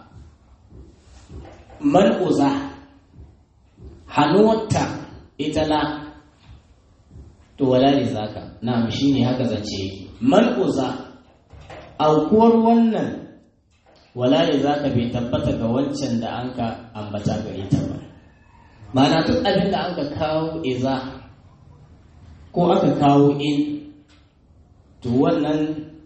man'uza hannuwarta ita la to wala ne zaka na shi ne haka zance yake man'uza aukuwar wannan wala ne zaka bai tabbata ga wancan da an ka ambata gare ta ba ma'ana duk abin da an ka kawo iza ko aka kawo in to wannan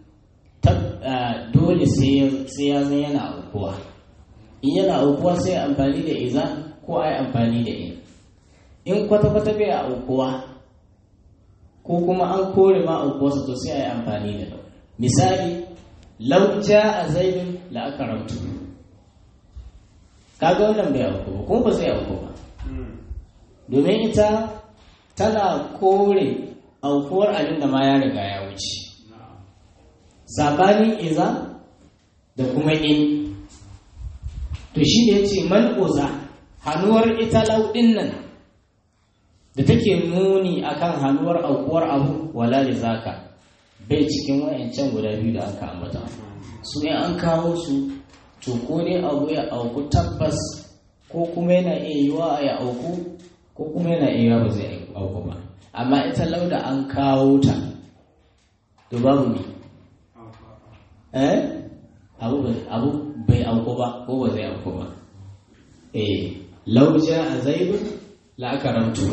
dole sai ya zan yana aukuwa in yana aukuwa sai amfani da iza ko ai amfani da in in kwata-kwata bai aukuwa ko kuma an kore ma aukuwarsa to sai ai amfani da lau misali lauja a zaidun la'akaramtu kaga wannan bai auku ba kuma ba zai auku ba domin ita tana kore aukuwar abin da ma ya riga ya wuce sabanin iza da kuma in to shi ne ya ce man'uza hannuwar ita lauɗin nan da take nuni akan hannuwar aukuwar abu wala da zaka bai cikin wayancan guda biyu da aka ambata su in an kawo su to ko ne abu ya auku tabbas ko kuma yana iya yiwa ya auku ko kuma yana iya yiwa ba zai auku ba amma ita lauda an kawo ta to babu ne eh abu bai auku ba ko ba zai auku ba eh lauja a zaibu la'akaramtu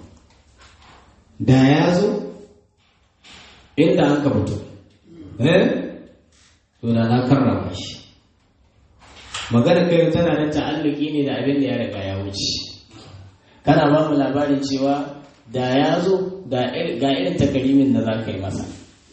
da ya zo inda an ka fito eh to da na karrama shi magana kai tana da ta'alluki ne da abin da ya riga ya wuce kana ba mu labarin cewa da ya zo ga irin takarimin da za ka yi masa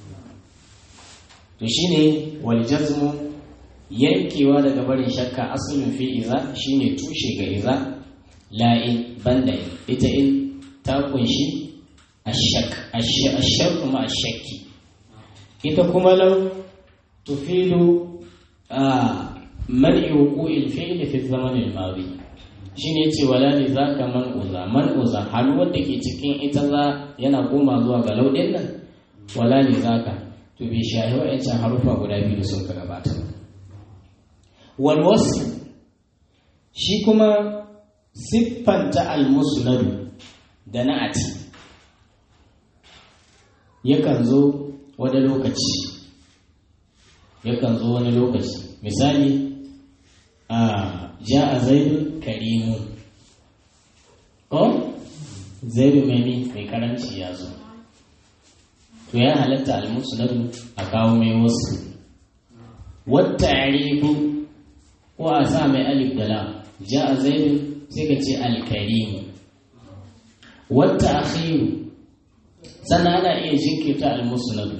to shine wal jazmu yankewa daga barin shakka asalin fi iza shine tushe ga iza la'in banda ita in ta kunshi ashak ashak kuma ashakki ita kuma lau tufidu man'i wuqu'il fi'l fi zaman al-madi shine yace wala li zaka man uza man uza halu wanda ke cikin ita za yana koma zuwa ga laudin nan wala li zaka to bi shahi wa'ancan harufa guda biyu da sun ka gabata wal wasf shi kuma siffanta al-musnad da na'ati yakan zo wani lokaci yakan zo wani lokaci misali a ja a zaidu karimu ko zaidu mai mai karanci ya zo to ya halatta almusnadu a kawo mai wasu wata arifu ko a sa mai alif da lam ja a zaidu sai ka ce alkarimu wata akhiru sannan ana iya jinkirta almusnadu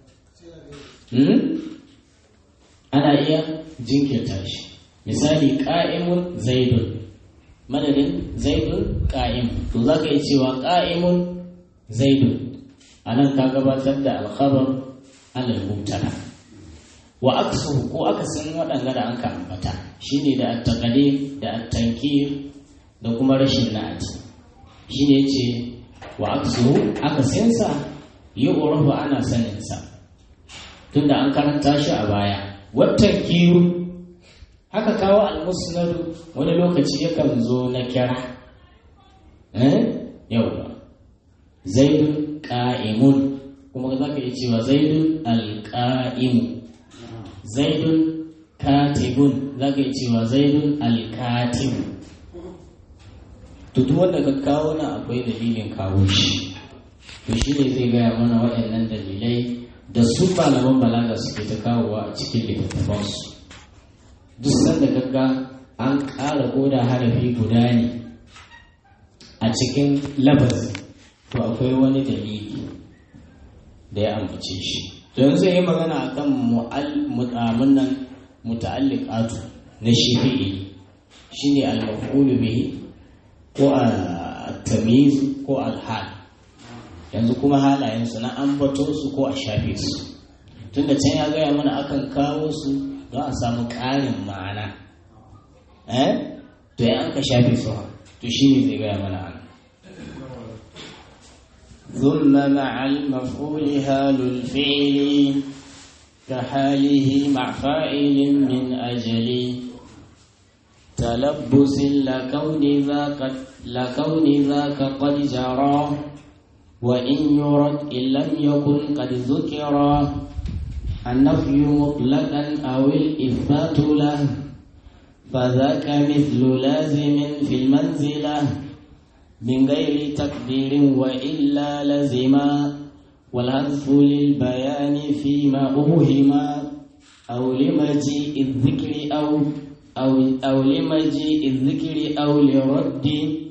ana iya jinkirta shi misali ƙa'imun zaidun madadin zaidun ƙa'im to za ka yi cewa ƙa'imun zaidun a nan ka gabatar da alkhabar alal mubtada wa aksu ko akasin waɗanda da an ka ambata shine da attaqali da attankir da kuma rashin na'ati shine yace wa aksu akasinsa yi urafa ana saninsa tunda an karanta shi a baya watan kiru haka kawo almusnadu wani lokaci yakan zo na kira eh yau zaidun qa'imun kuma za ka iya cewa zaidun alqa'imu zaidun katibun za ka iya cewa zaidun alkatibu to duk wanda ka kawo na akwai dalilin kawo shi to shi ne zai gaya mana waɗannan dalilai da su malaman balaga suke ta kawowa a cikin littattafansu duk sanda gagga an ƙara koda harafi guda ne a cikin labazi to akwai wani dalili da ya ambace shi to yanzu yi magana a kan mu'amunan muta'alliqatu na shi fi'ili shine al-maf'ulu bihi ko al-tamyiz ko al-hal yanzu kuma halayensu na ambato su ko a shafe su tunda can ya gaya mana akan kawo su don a samu ƙarin ma'ana eh to ya an ka shafe su to shi ne zai gaya mana ana ثم مع المفعول هال الفعل كحاله مع فاعل من أجل تلبس لكون ذاك لكون ذاك قد جرى وإن يرد إن لم يكن قد ذكر النفي مطلقا أو الإثبات له فذاك مثل لازم في المنزلة من غير تقدير وإلا لزما والهدف للبيان فيما أوهما أو لمجيء الذكر أو أو أو لمجيء الذكر أو لرد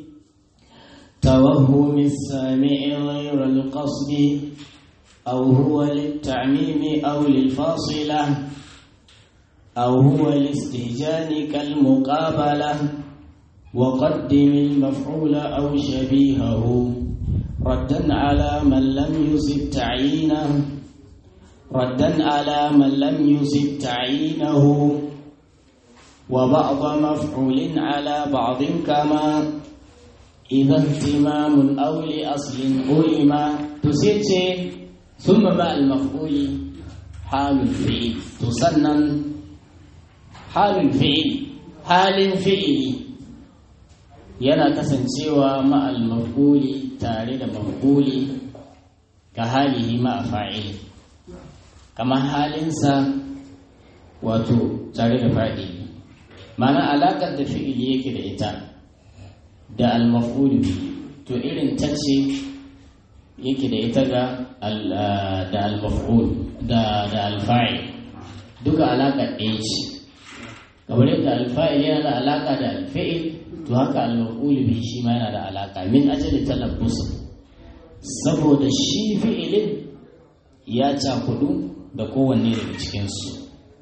توهم السامع غير القصد أو هو للتعميم أو للفاصلة أو هو الاستهجان كالمقابلة وقدم المفعول أو شبيهه ردا على من لم يصب تعيينه ردا على من لم يصب تعيينه وبعض مفعول على بعض كما إذا اهتمام أو لأصل علم تسيتي ثم مع المفعول حال الفعل تسنن حال الفعل حال فعل yana kasancewa ma'al maf'uli tare da maf'uli ka halihi ma'a fa'ili kamar halinsa wato tare da fa'ili ma'ana alaƙar da fi'ili yake da ita da al-maf'ul to irin ta ce yake da ita ga da al-maf'ul da da al-fa'il duka alaƙa ɗaya ce kamar yadda al-fa'il yana da alaƙa da al-fi'il to haka al-maf'ul bihi shi ma yana da alaƙa min ajali talabbus saboda shi fi'ilin ya cakudu da kowanne daga cikinsu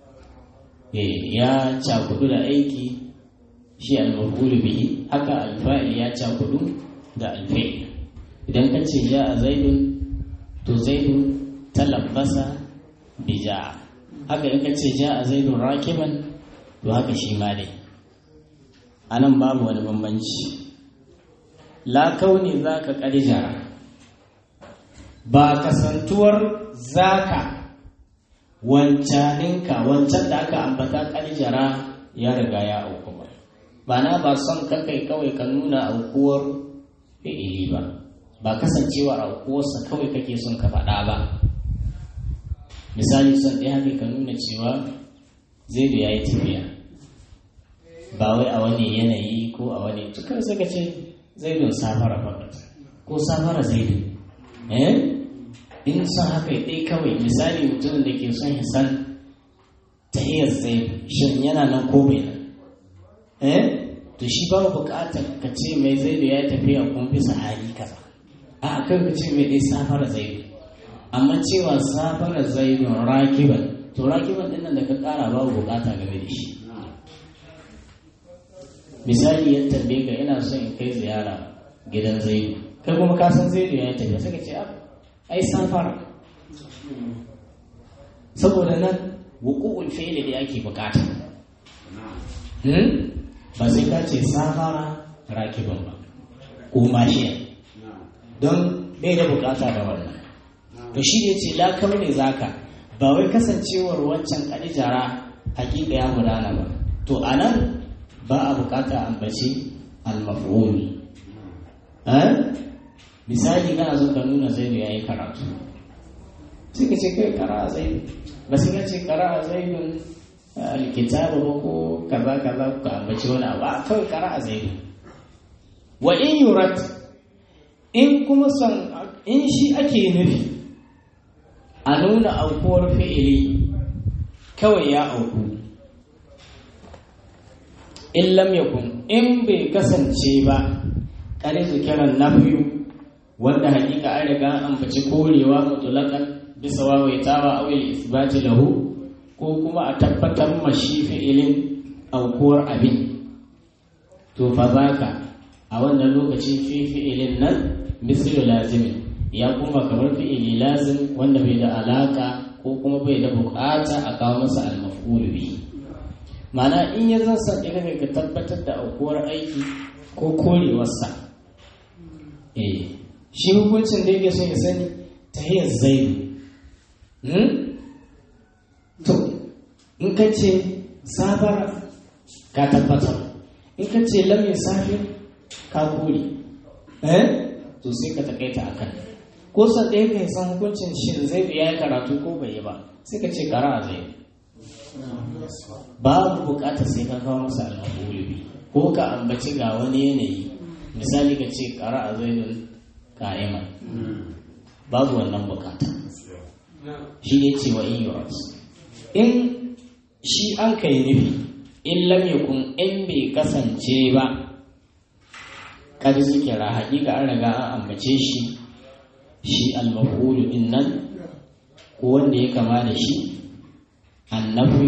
ya cakudu da aiki shi al-maf'ul bihi haka al-fa'il ya cakudu da al-fi'il idan ka ce ja a zaidun to zaidun talabbasa bi ja'a haka in ka ce ja a zaidun rakiban to haka shi ma dai anan babu wani bambanci la kauni zaka ƙarjara ba kasantuwar zaka wancaninka wancan da aka ambata ƙarjara ya riga ya auku ba ba na ba son kakai kawai ka nuna aukuwar fi'ili ba ba kasancewar aukuwarsa kawai kake son ka faɗa ba misali son ɗaya haka ka nuna cewa zaidu ya yi tafiya ba wai a wani yanayi ko a wani tukar suka ce zaidun safara fakat ko safara zaidu eh in son haka ɗaya kawai misali mutumin da ke son ya san tahiyar zaidu shin yana nan ko bai nan eh to shi ba buƙatar ka ce mai zaidu ya tafiya kun bisa hali kaza a kai ka ce mai ɗaya safara zaidu amma cewa safara zaidun rakiban to rakiban ɗin nan da ka ƙara babu buƙata game da shi misali ya tambaye ka ina son in kai ziyara gidan zaidu kai kuma ka san zaidu ya tafiya sai ka ce ai safara saboda nan wuqu'ul fi'li da ake bukata ba sai ka ce safara rakiban ba ko mashiya don bai da bukata da wannan to shi ne ce lakau ne zaka ba wai kasancewar wancan kadijara hakika ya gudana ba to anan ba a bukata ambaci al-maf'ul misali kana so ka nuna zaidu ya yi karatu sai ka ce kai kara zaidu ba sai ka ce kara zaidun alkitabu ba ko kaza kaza ka ambaci wani abu a kawai kara zaidu wa in yurat in kuma son in shi ake nufi a nuna aukuwar fi'ili kawai ya auku in lam yakun in bai kasance ba kare zikiran nafyu wanda hakika an riga an ambaci korewa mutulakan bisa wawaitawa a wili isbati lahu ko kuma a tabbatar mashi fi'ilin aukuwar abin to fa zaka a wannan lokacin fi fi'ilin nan mislu lazimin ya kuma kamar fi'ili lazim wanda bai da alaka ko kuma bai da bukata a kawo masa al-maf'ul bihi ma'ana in ya zan san ka tabbatar da aukuwar aiki ko korewarsa eh shi hukuncin da yake son ya sani ta hiyar zaidu to in ka ce sabara ka tabbatar in ka ce lamin safi ka kore eh to sai ka takaita a kan ko san ɗaya ka san hukuncin shin zaidu ya yi karatu ko bai yi ba sai ka ce kara a zaidu babu bukatar sai ka kawo masa almahulubi ko ka ambaci ga wani yanayi misali ka ce kara a zaidun ka'iman babu wannan bukata shi ne ce wa in in shi an kai nufi in lam yakun in bai kasance ba kada zikira hakika an riga an ambace shi shi al-maf'ulu din nan ko wanda ya kama da shi annabi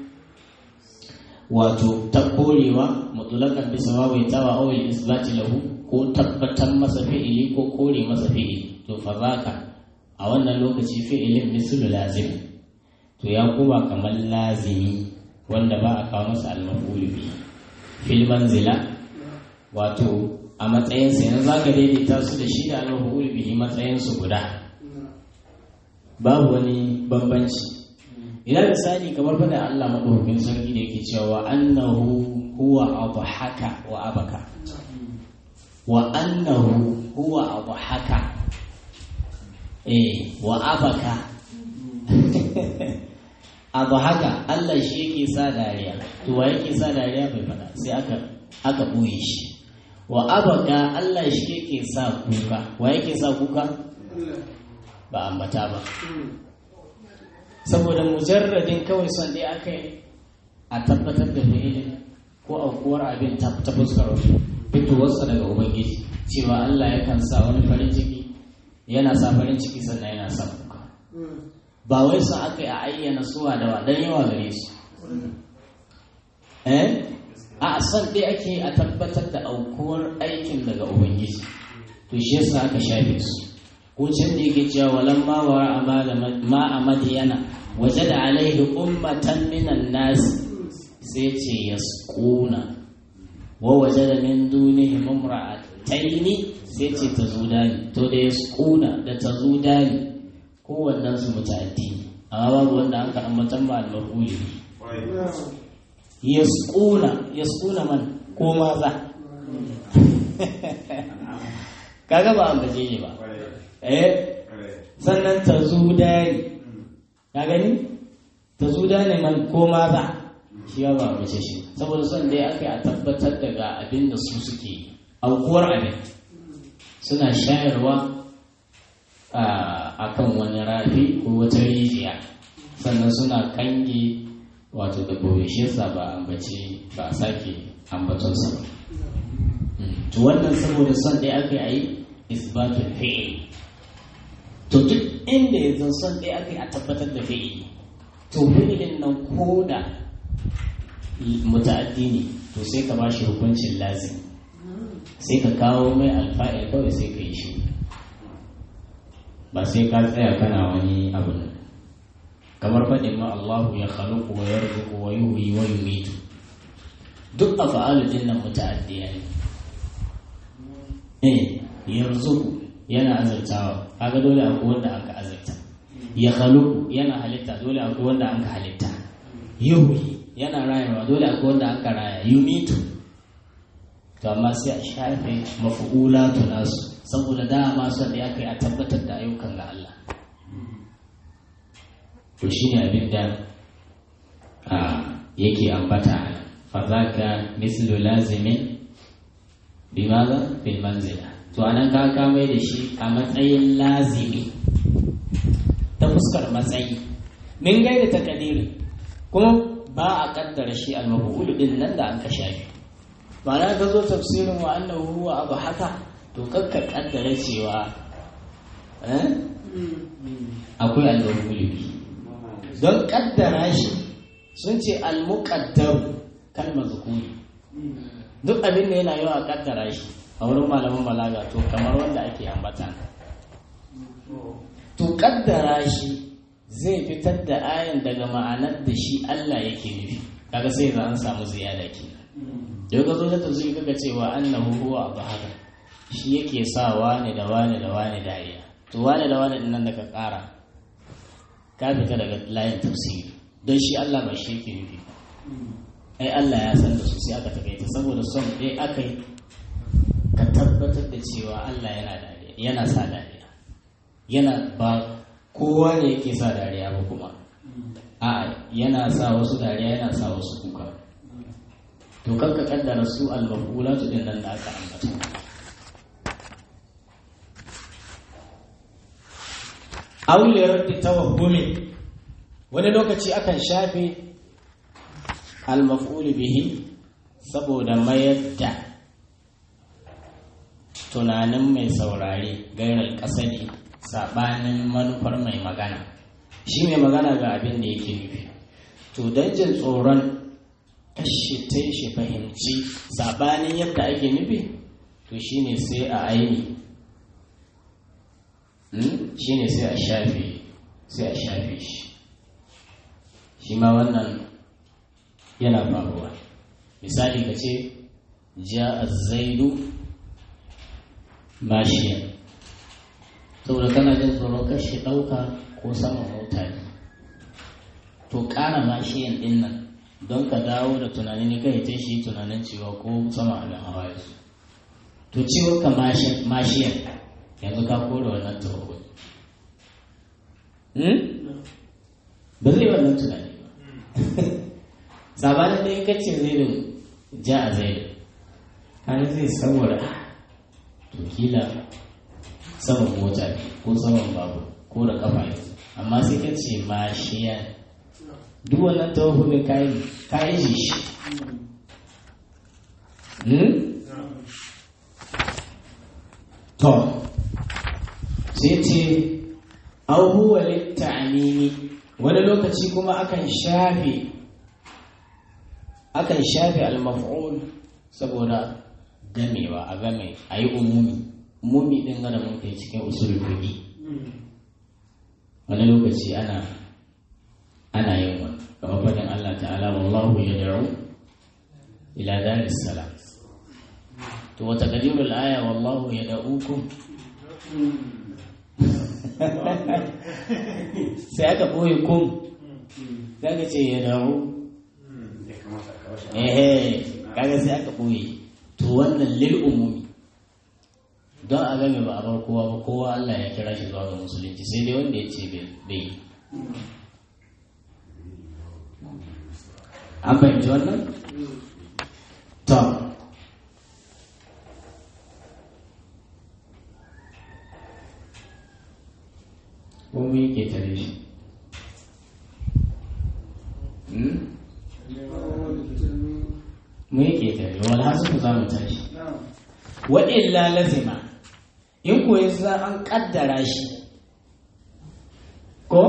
wato ta korewa mutulakan bisa wawaitawa awil isbati lahu ko tabbatar masa fi'ili ko kore masa fi'ili to fa zaka a wannan lokaci fi'ilin mislu lazim to ya kuma kamar lazimi wanda ba a kawo masa al-maf'ul bihi fil manzila wato a matsayin sa yanzu zaka daidaita su da shi da al-maf'ul bihi matsayin su guda babu wani bambanci idan misali kamar fada Allah madaukakin sarki da yake cewa annahu huwa adhaka wa abaka wa annahu huwa adhaka eh wa abaka adhaka Allah shi yake sa dariya to wa yake sa dariya bai fada sai aka aka buye shi wa abaka Allah shi yake sa kuka wa yake sa kuka ba ambata ba saboda mujarradin kawai son dai aka yi a tabbatar da fi'ilin ko aukuwar abin ta fuskar fitowarsa daga ubangiji cewa Allah yakan sa wani farin ciki yana sa farin ciki sannan yana sa kuka ba wai son aka yi a ayyana suwa da wa dan yawa gare su eh a son dai ake a tabbatar da aukuwar aikin daga ubangiji to shi yasa aka shafe su ko can da yake cewa walan ma wa ma a madiyana waje da alaihi ummatan minan nasi sai ce yasquna wa waje da min dunihi mumra'ataini sai ce ta zudani to da yasquna da ta zudani kowannen su mutaddi amma babu wanda an ka ambatan ba al-mafuli yasquna yasquna man ko maza kaga ba an gaje ne ba eh sannan ta zudani ka gani ta zudani man ko maza shi ba mace shi saboda son dai aka yi a tabbatar daga abin da su suke aukuwar abin suna shayarwa a kan wani rafi ko wata rijiya sannan suna kange wato da gobe shi yasa ba ambace ba a sake ambatonsa ba to wannan saboda son dai aka yi isbatul fi'il to duk inda ya zan son ɗaya aka yi a tabbatar da fi'ili to fi'ilin nan ko da muta'addi ne to sai ka bashi hukuncin lazim sai ka kawo mai alfa'il kawai sai ka yi shi ba sai ka tsaya kana wani abu nan kamar faɗin ma Allahu ya khaluqu wa yarzuqu wa yuhyi wa yumitu duk afa'alu din nan muta'addiya ne eh yarzuqu yana azartawa kaga dole akwai wanda aka azarta ya khaluqu yana halitta dole akwai wanda aka halitta yuhyi yana rayuwa dole akwai wanda aka raya yumitu to amma sai a shafe mafu'ulatu nasu saboda dama son da ya kai a tabbatar da ayyukan ga Allah to shine abin da yake ambata fa zaka mislu lazimin bimaza bil manzila to anan ka kamai da shi a matsayin lazimi ta fuskar matsayi min gaida takadiri kuma ba a kaddara shi al-maf'ul din nan da an ka shafi ba na ka zo tafsirin wa annahu huwa abu haka to kakka kaddara cewa akwai al-maf'ul don kaddara shi sun ce al-muqaddar kalmar zukuri duk abin da yana yawa kaddara shi a wurin malaman balaga to kamar wanda ake ambata to kaddara shi zai fitar da ayan daga ma'anar da shi Allah yake nufi kaga sai za an samu ziyada ke yau ka zo ta tafsiri kaga cewa annahu huwa abu haka shi yake sa wani da wani da wani dariya to wani da wani din nan da ka kara ka fita daga layin tafsiri don shi Allah ba shi yake nufi ai Allah ya san da su sai aka takaita saboda son dai aka yi ka tabbatar da cewa Allah yana dariya yana sa dariya yana ba kowa ne yake sa dariya ba kuma a yana sa wasu dariya yana sa wasu kuka to kanka kaddara su al-maf'ulatu din nan da aka ambata auliyar da tawahumi wani lokaci akan shafe al-maf'ul bihi saboda mayar da tunanin mai saurare gairar kasadi sabanin manufar mai magana shi mai magana ga abin da yake nufi to don jin tsoron kashi ta shi fahimci sabanin yadda ake nufi to shine sai a aini shine sai a shafe sai a shafe shi shi ma wannan yana faruwa misali ka ce ja zaidu mashiyan saboda kana jin tsoron kashe ɗauka ko saman mota ne to ƙara mashiyan ɗin nan don ka dawo da tunani ne kai ta shi tunanin cewa ko sama abin hawa ya su to ciwon ka mashiyan yanzu ka kore wannan tawago ba zai wannan tunani ba sabanin da ya kace zai da ja a zai har zai saboda to kila saman mota ne ko saman babu ko da kafa ne amma sai ka ce mashiya duk wannan tawafin kayan kayan shi to sai ce abubuwa litta'amini wani lokaci kuma akan shafe akan shafe al-maf'ul saboda gamewa a game a yi umumi umumi din gada mun kai cikin usul fiqi wani lokaci ana ana yin wani kamar fadin Allah ta'ala wallahu yad'u ila daris salam to wata qadirul aya wallahu yad'ukum sai aka ɓoye kum za ka ce ya dawo ehe kaga sai aka ɓoye to wannan lil umumi don a game ba a bar kowa ba kowa Allah ya kira shi zuwa ga musulunci sai dai wanda ya ce bai an fahimci wannan? to ko mu yake tare shi mu yake tare wal hasu za mu tare shi wa illa lazima in ko yasa an kaddara shi ko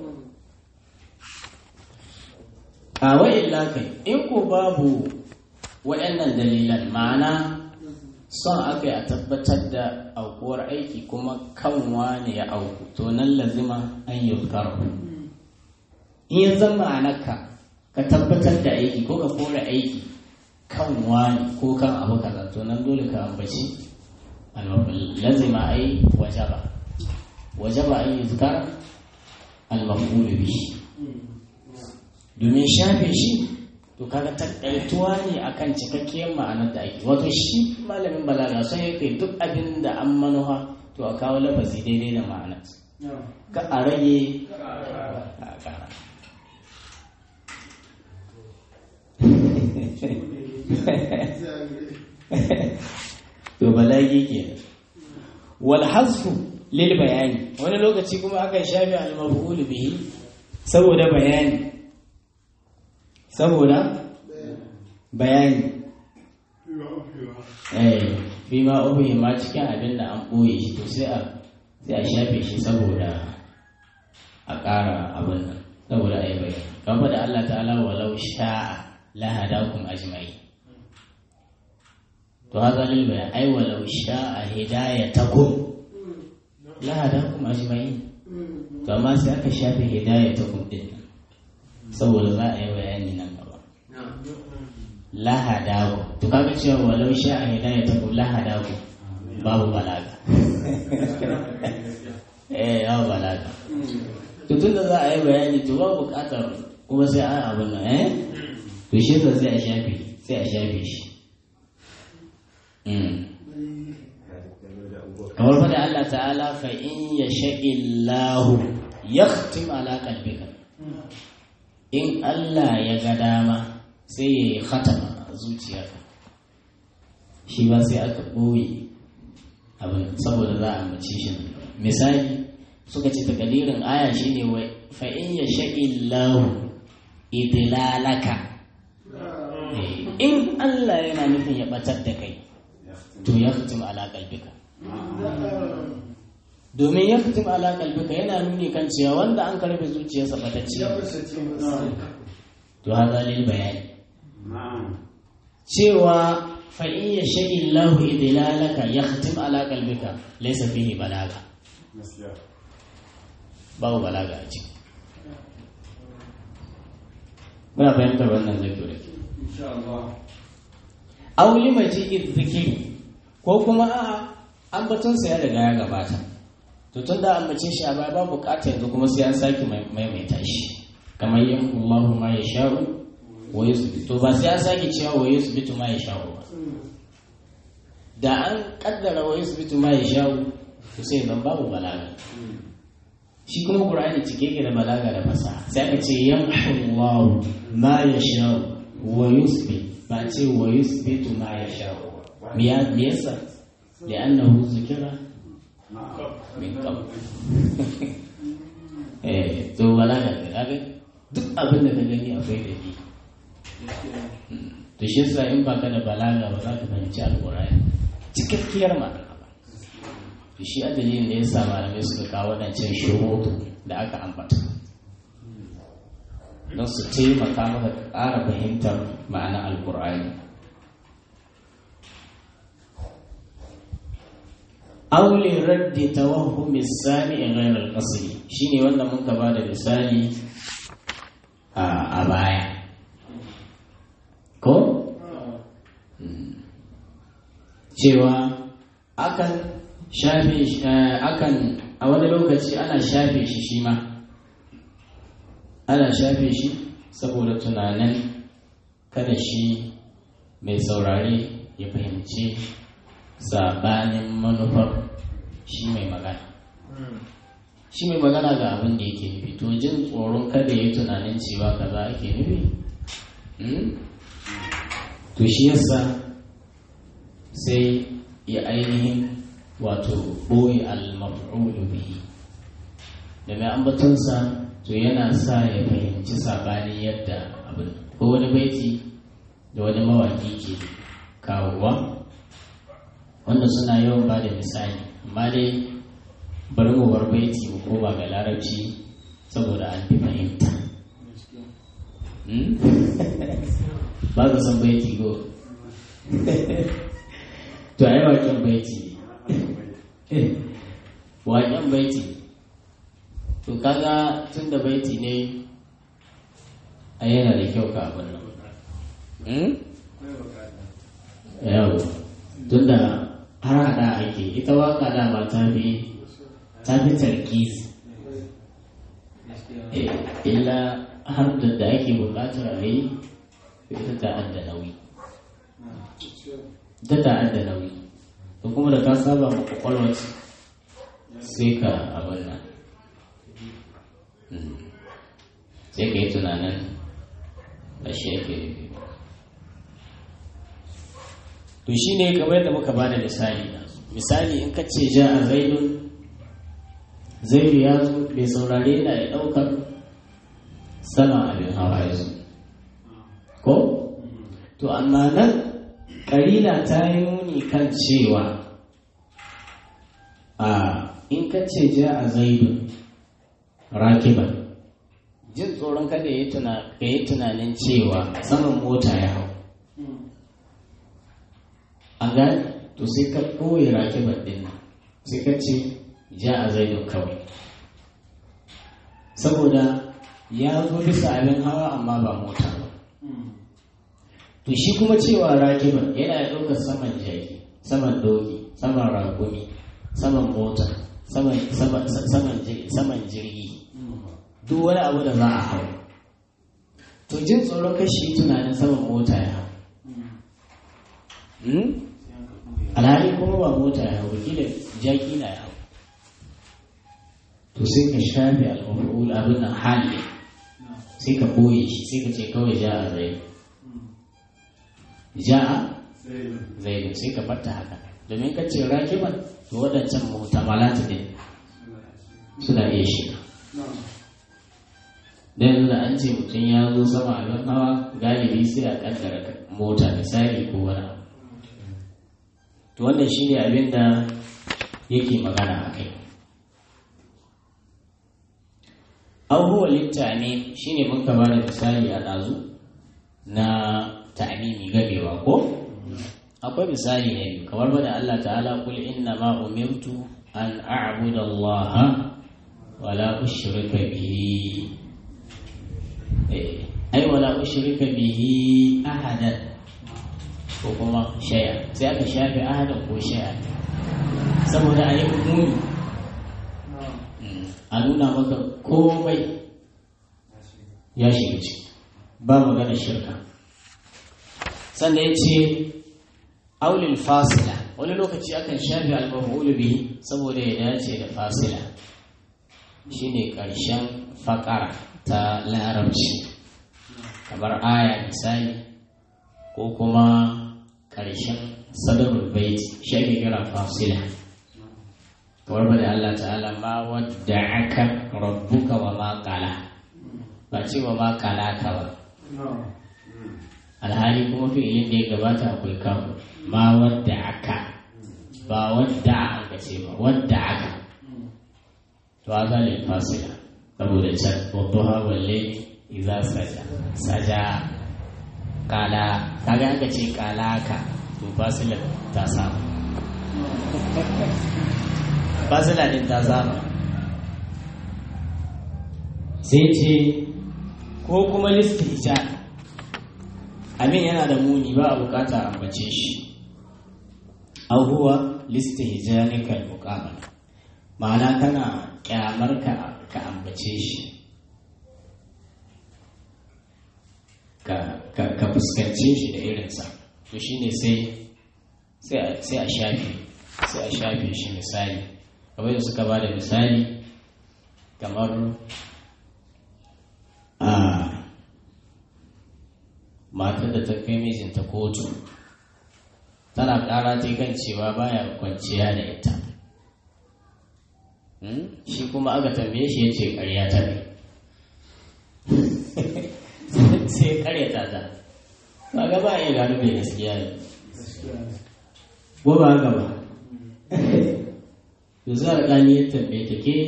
a wa illa kai in ko babu waɗannan dalilan ma'ana son aka yi a tabbatar da aukuwar aiki kuma kan wane ya auku to nan lazima an yi in ya zama ma'anarka ka tabbatar da aiki ko ka kore aiki kan wani ko kan abu kaza to nan dole ka ambaci lazima ai wajaba wajaba an yi zikara al-maf'ul bihi domin shafe shi to kaga takaituwa ne akan cikakkiyar ma'anar da ake wato shi malamin balaga sai ya kai duk abin da an manuwa to a kawo lafazi daidai da ma'anar ka a rage a kara to balagi ke wal hasfu lil bayani wani lokaci kuma akan shafe al-maf'ul bihi saboda bayani saboda bayani eh fi ma ubi ma cikin abin da an ɓoye shi to sai a sai a shafe shi saboda a ƙara abin nan saboda a yi bayani kan faɗa Allah ta'ala walau sha'a la hadakum ajma'i to haka lil bayan ai walau sha'a hidayatakum la hadakum ajma'i to amma sai aka shafe hidayatakum din saboda za a yi bayani nan gaba lahadaku to kaga cewa walau sha a hidaya ta ku lahadaku babu balaga eh babu balaga to tunda za a yi bayani to babu bukatar kuma sai an abin nan eh to shi ta sai a shafe sai a shafe shi kamar fada Allah ta'ala fa in yasha'illahu yakhtim ala qalbika in Allah ya ga dama sai ya yi khatama a zuciyarka shi ba sai aka ɓoye abin saboda za a mace shi misali suka ce takalirin aya shi ne wai fa'in ya sha'illahu idilalaka in Allah yana nufin ya ɓatar da kai to ya fitim ala kalbika domin ya fitim ala kalbika yana nuni kan cewa wanda an karfe zuciyarsa ɓatacce to haza lil bayani cewa fa'in ya shaƙi lahu idilalaka ya khatim ala kalbika laisa fihi balaga babu balaga a ciki muna fahimtar wannan zai da ke auli maji zikiri ko kuma a ambatonsa ya riga ya gabata to tun da ambace shi a baya ba bukata yanzu kuma sai an sake maimaita shi kamar yin Allahu ma ya sha'u wa yusbitu to ba sai an sake cewa wa yusbitu ma ya sha'u ba da an kaddara wa yusbitu ma ya sha'u to sai zan babu balaga shi kuma qur'ani cike ke da balaga da fasaha sai aka ce yamhu Allahu ma ya sha'u wa yusbit ba ce wa yusbitu ma ya sha'u me yasa li'annahu zikira min kam eh to balaga ne kaga duk abin da ka gani akwai da ni to shi yasa in baka da balaga ba za ka fahimci alqur'ani cikakkiyar magana ba to shi adalin da yasa malamai suka kawo wadancan shurutu da aka ambata don su taimaka maka ƙara fahimtar ma'ana alqur'ani aule raddi tawahumi sami in ghairar qasri shine wanda muka ba da misali a baya ko cewa akan shafe akan a wani lokaci ana shafe shi shi ma ana shafe shi saboda tunanin kada shi mai saurare ya fahimci sabanin manufar shi mai magana shi mai magana ga abin da yake nufi to jin tsoron kada ya tunanin cewa kaza ake nufi to shi yasa sai ya ainihin wato ɓoye al-maf'ulu bihi da mai ambatonsa to yana sa ya fahimci sabanin yadda abin ko wani baiti da wani mawaki ke kawowa wanda suna yawan ba da misali amma dai bari mu bar baiti mu koma ga larabci saboda an fi fahimta ba ka san baiti go to ai waken baiti waken baiti to kaga tun da baiti ne a yana da kyau ka abin nan yawo tun da har hada ake ita waka dama ta fi ta fi tarkis illa har da da ake bukatar a yi ita ta adda nauyi ita ta adda nauyi to kuma da ka saba ma kwakwalwar sai ka abin nan sai ka yi tunanin ba shi yake nufi to shi ne kamar da muka bada misali misali in ka ce ja a zaidun zaidu ya zo bai saurare na ya ɗaukar sama abin hawa ya zo ko to amma nan ƙarina ta yi nuni kan cewa a in ka ce ja a zaidun rakiban jin tsoron kada ya yi tunanin cewa saman mota ya hau an gani to sai ka ɓoye rakibar ɗin sai ka ce ja a zaidun kawai saboda ya zo bisa abin hawa amma ba mota ba to shi kuma cewa rakibar yana ɗaukar saman jaki saman doki saman ragumi saman mota saman jirgi duk wani abu da za a hau to jin tsoron kashi tunanin saman mota ya hau alhali kuma ba mota ya hau kila jaki na ya hau to sai ka shafe al'amurul abin nan hali sai ka boye shi sai ka ce kawai ja a zai ja a zai sai ka fata haka domin ka ce rakiban to waɗancan muhtamalatu ne suna iya shiga da yanzu da an ce mutum ya zo sama abin hawa galibi sai a kaddara mota misali ko wani abu to wannan shi ne abin da yake magana a kai abubuwan littane shi ne muka ba da misali a ɗazu na ta'amimi gamewa ko akwai misali ne kamar bada Allah ta'ala kul inna ma umirtu an a'budu Allah wala ushrika bihi ai wala ushrika bihi ahadan ko kuma shaya sai aka shafe ahadan ko shaya saboda a yi muni a nuna maka komai ya shiga ciki ba magana shirka sannan ya ce aulil fasila wani lokaci akan shafe al-maf'ul bihi saboda ya dace da fasila shine ƙarshen faƙara ta larabci kamar aya misali ko kuma ƙarshen sadarul bait shi ake kira fasila kamar ba da Allah ta'ala ma wadda aka rabbuka wa ma qala ba ce wa ma qala ka ba alhali kuma fi'ilin da ya gabata akwai kafu ma wadda aka ba wadda aka ce ba wadda aka to haka ne fasila saboda can wadduha walle idza saja saja kala kaga aka ce kala ka to fasila ta samu fasila din ta samu sai ce ko kuma listija amin yana da muni ba a bukata ambace shi abubuwa listihjanikal muqabala ma'ana kana kyamar ka ka ambace shi ka fuskance shi da irinsa to shine sai sai a shafe sai a shafe shi misali kamar da suka ba da misali kamar a matar da ta kai mijinta kotu tana ƙara ta kan cewa baya kwanciya da ita shi kuma aka tambaye shi ya ce ƙarya ta ne sai ƙarya ta ta ba ga ba iya gano mai gaskiya ne ko ba haka ba yanzu alƙali ya tambaye ta ke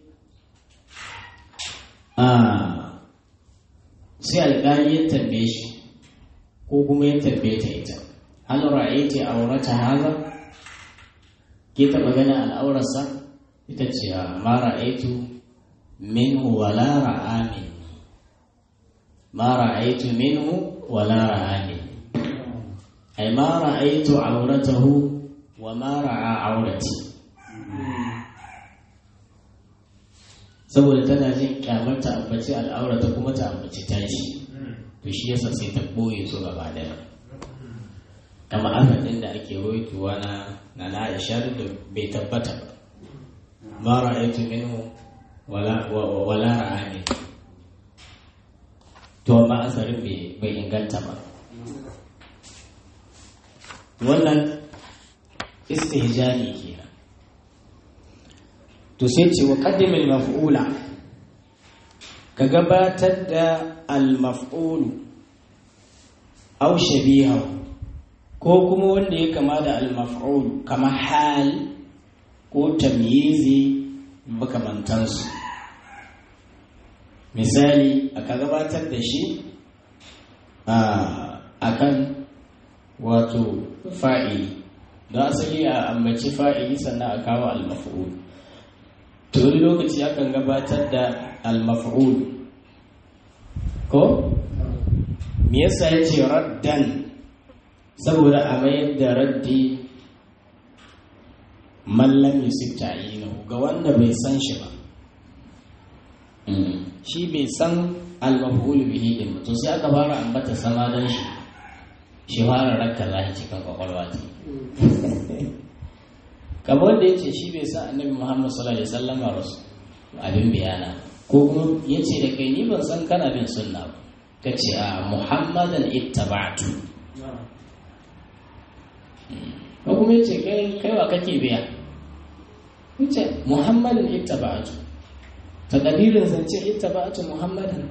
sai alƙali ya tambaye shi ko kuma ya tambaye ta ita hal ra'aiti aurata haza ke taɓa ganin al'aurarsa ita ce ma ra'aitu minhu wala ra'a minni ma ra'aitu minhu wala ra'a minni ay ma ra'aitu auratahu wa ma ra'a aurati saboda tana jin kyamar ta ambaci al'aurata kuma ta ambaci tashi to shi yasa sai ta ɓoye su gaba daya kama azan ɗin da ake roituwa na na Aisha da bai tabbata ba ma ra'aytu minhu wala wala ra'ani to amma asarin bai inganta ba wannan istihjani kenan to sai ce wa qaddim al-maf'ula ka gabatar da al-maf'ulu aw shabihahu ko kuma wanda ya kama da al-maf'ul kama hal ko tamyizi makamantansu misali aka gabatar da shi a kan wato fa'ili don asali a ambaci fa'ili sannan a kawo al-maf'ul to wani lokaci akan gabatar da al-maf'ul ko me yasa ya ce raddan saboda a mayar da raddi mallam yusuf ta'inu ga wanda bai san shi ba shi bai san al-maf'ul bihi din to sai aka fara ambata sama dan shi shi fara rakka zahi cikin kwakwalwa ta kamar wanda ya ce shi bai san annabi muhammad sallallahu alaihi wasallam rasu abin bayana ko kuma ya ce da kai ni ban san kana bin sunna ba ka ce a muhammadan ittaba'tu ko kuma ya ce kai wa kake biya ce muhammadin ittaba'atu takadirin zance ittaba'atu muhammadin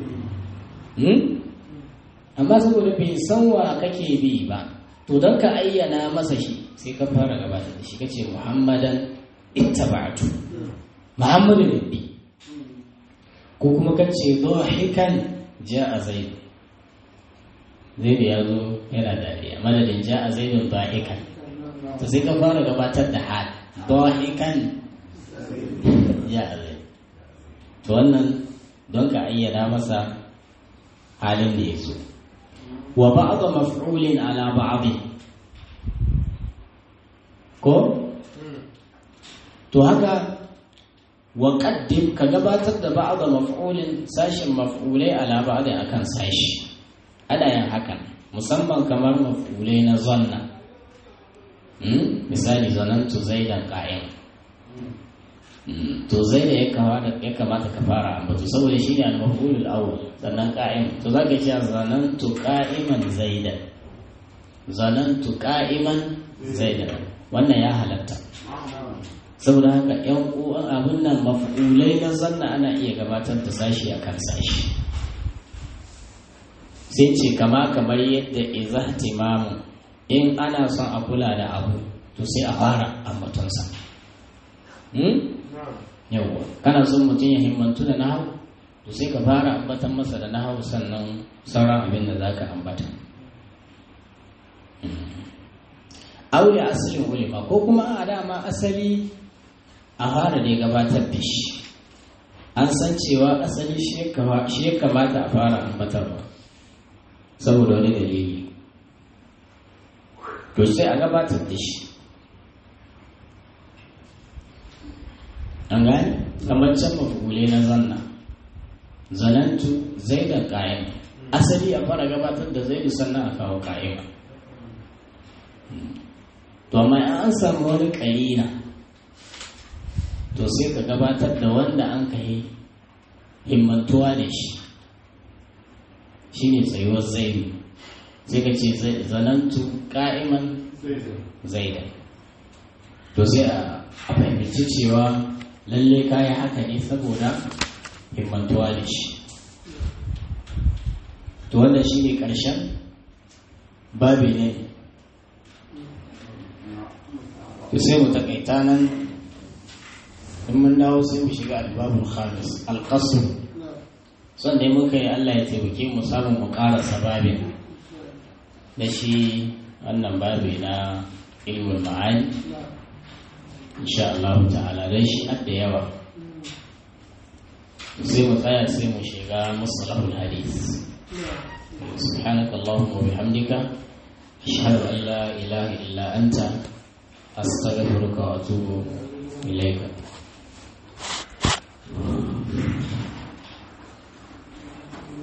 amma saboda bai san wa kake bi ba to don ka ayyana masa shi sai ka fara gabata da shi kace muhammadan ittaba'atu muhammadin bi ko kuma kace dhahikan ja'a zaid zaid ya zo yana dariya madadin ja'a zaidun dhahikan to sai ka fara gabatar da hal dahikan ya zai to wannan don ka ayyana masa halin da ya zo wa ba'da maf'ulin ala ba'd ko to haka wa qaddim ka gabatar da ba'da maf'ulin sashin maf'ulai ala ba'd akan sashi ana yin hakan musamman kamar maf'ulai na zanna misali zanantu zaidan qa'im to zai da ya kamata ka fara ambatu saboda shi ne al-maf'ulul awwal sannan qa'im to zaka ce zanantu qa'iman zaidan zanantu qa'iman zaidan wannan ya halatta saboda haka yan uwan abin nan maf'ulai na zanna ana iya gabatar da sashi akan sashi sai ce kama kamar yadda izahtimamu in ana son a kula da abu to sai a fara ambatonsa yawwa kana son mutum ya himmantu da nahawu to sai ka fara ambatan masa da nahawu sannan sauran abin da zaka ambata aure asalin ulima ko kuma a dama asali a fara da gabatar da shi an san cewa asali shi ya kamata a fara ambatarwa saboda wani dalili to sai a gabatar da shi an gane kamar can mafugule na zanna zanantu zai da kayan asali a fara gabatar da zai sannan a kawo kayan to amma an samu wani ƙarina to sai ka gabatar da wanda an ka yi himmantuwa da shi shine tsayuwar zaidu sai ka ce zanantu ka'iman zaidan to sai a fahimci cewa lalle kayi haka ne saboda himmantuwa da shi to wannan shi ne ƙarshen babi ne to sai mu takaita nan in mun dawo sai mu shiga albabul khamis alqasr son dai muka yi Allah ya taimake mu samun mu ƙarasa babin da shi wannan babi na ilmul ma'ani insha Allah ta'ala dan shi da yawa sai mu tsaya sai mu shiga mustalahul hadith سبحانك اللهم وبحمدك أشهد أن لا إله إلا أنت أستغفرك وأتوب إليك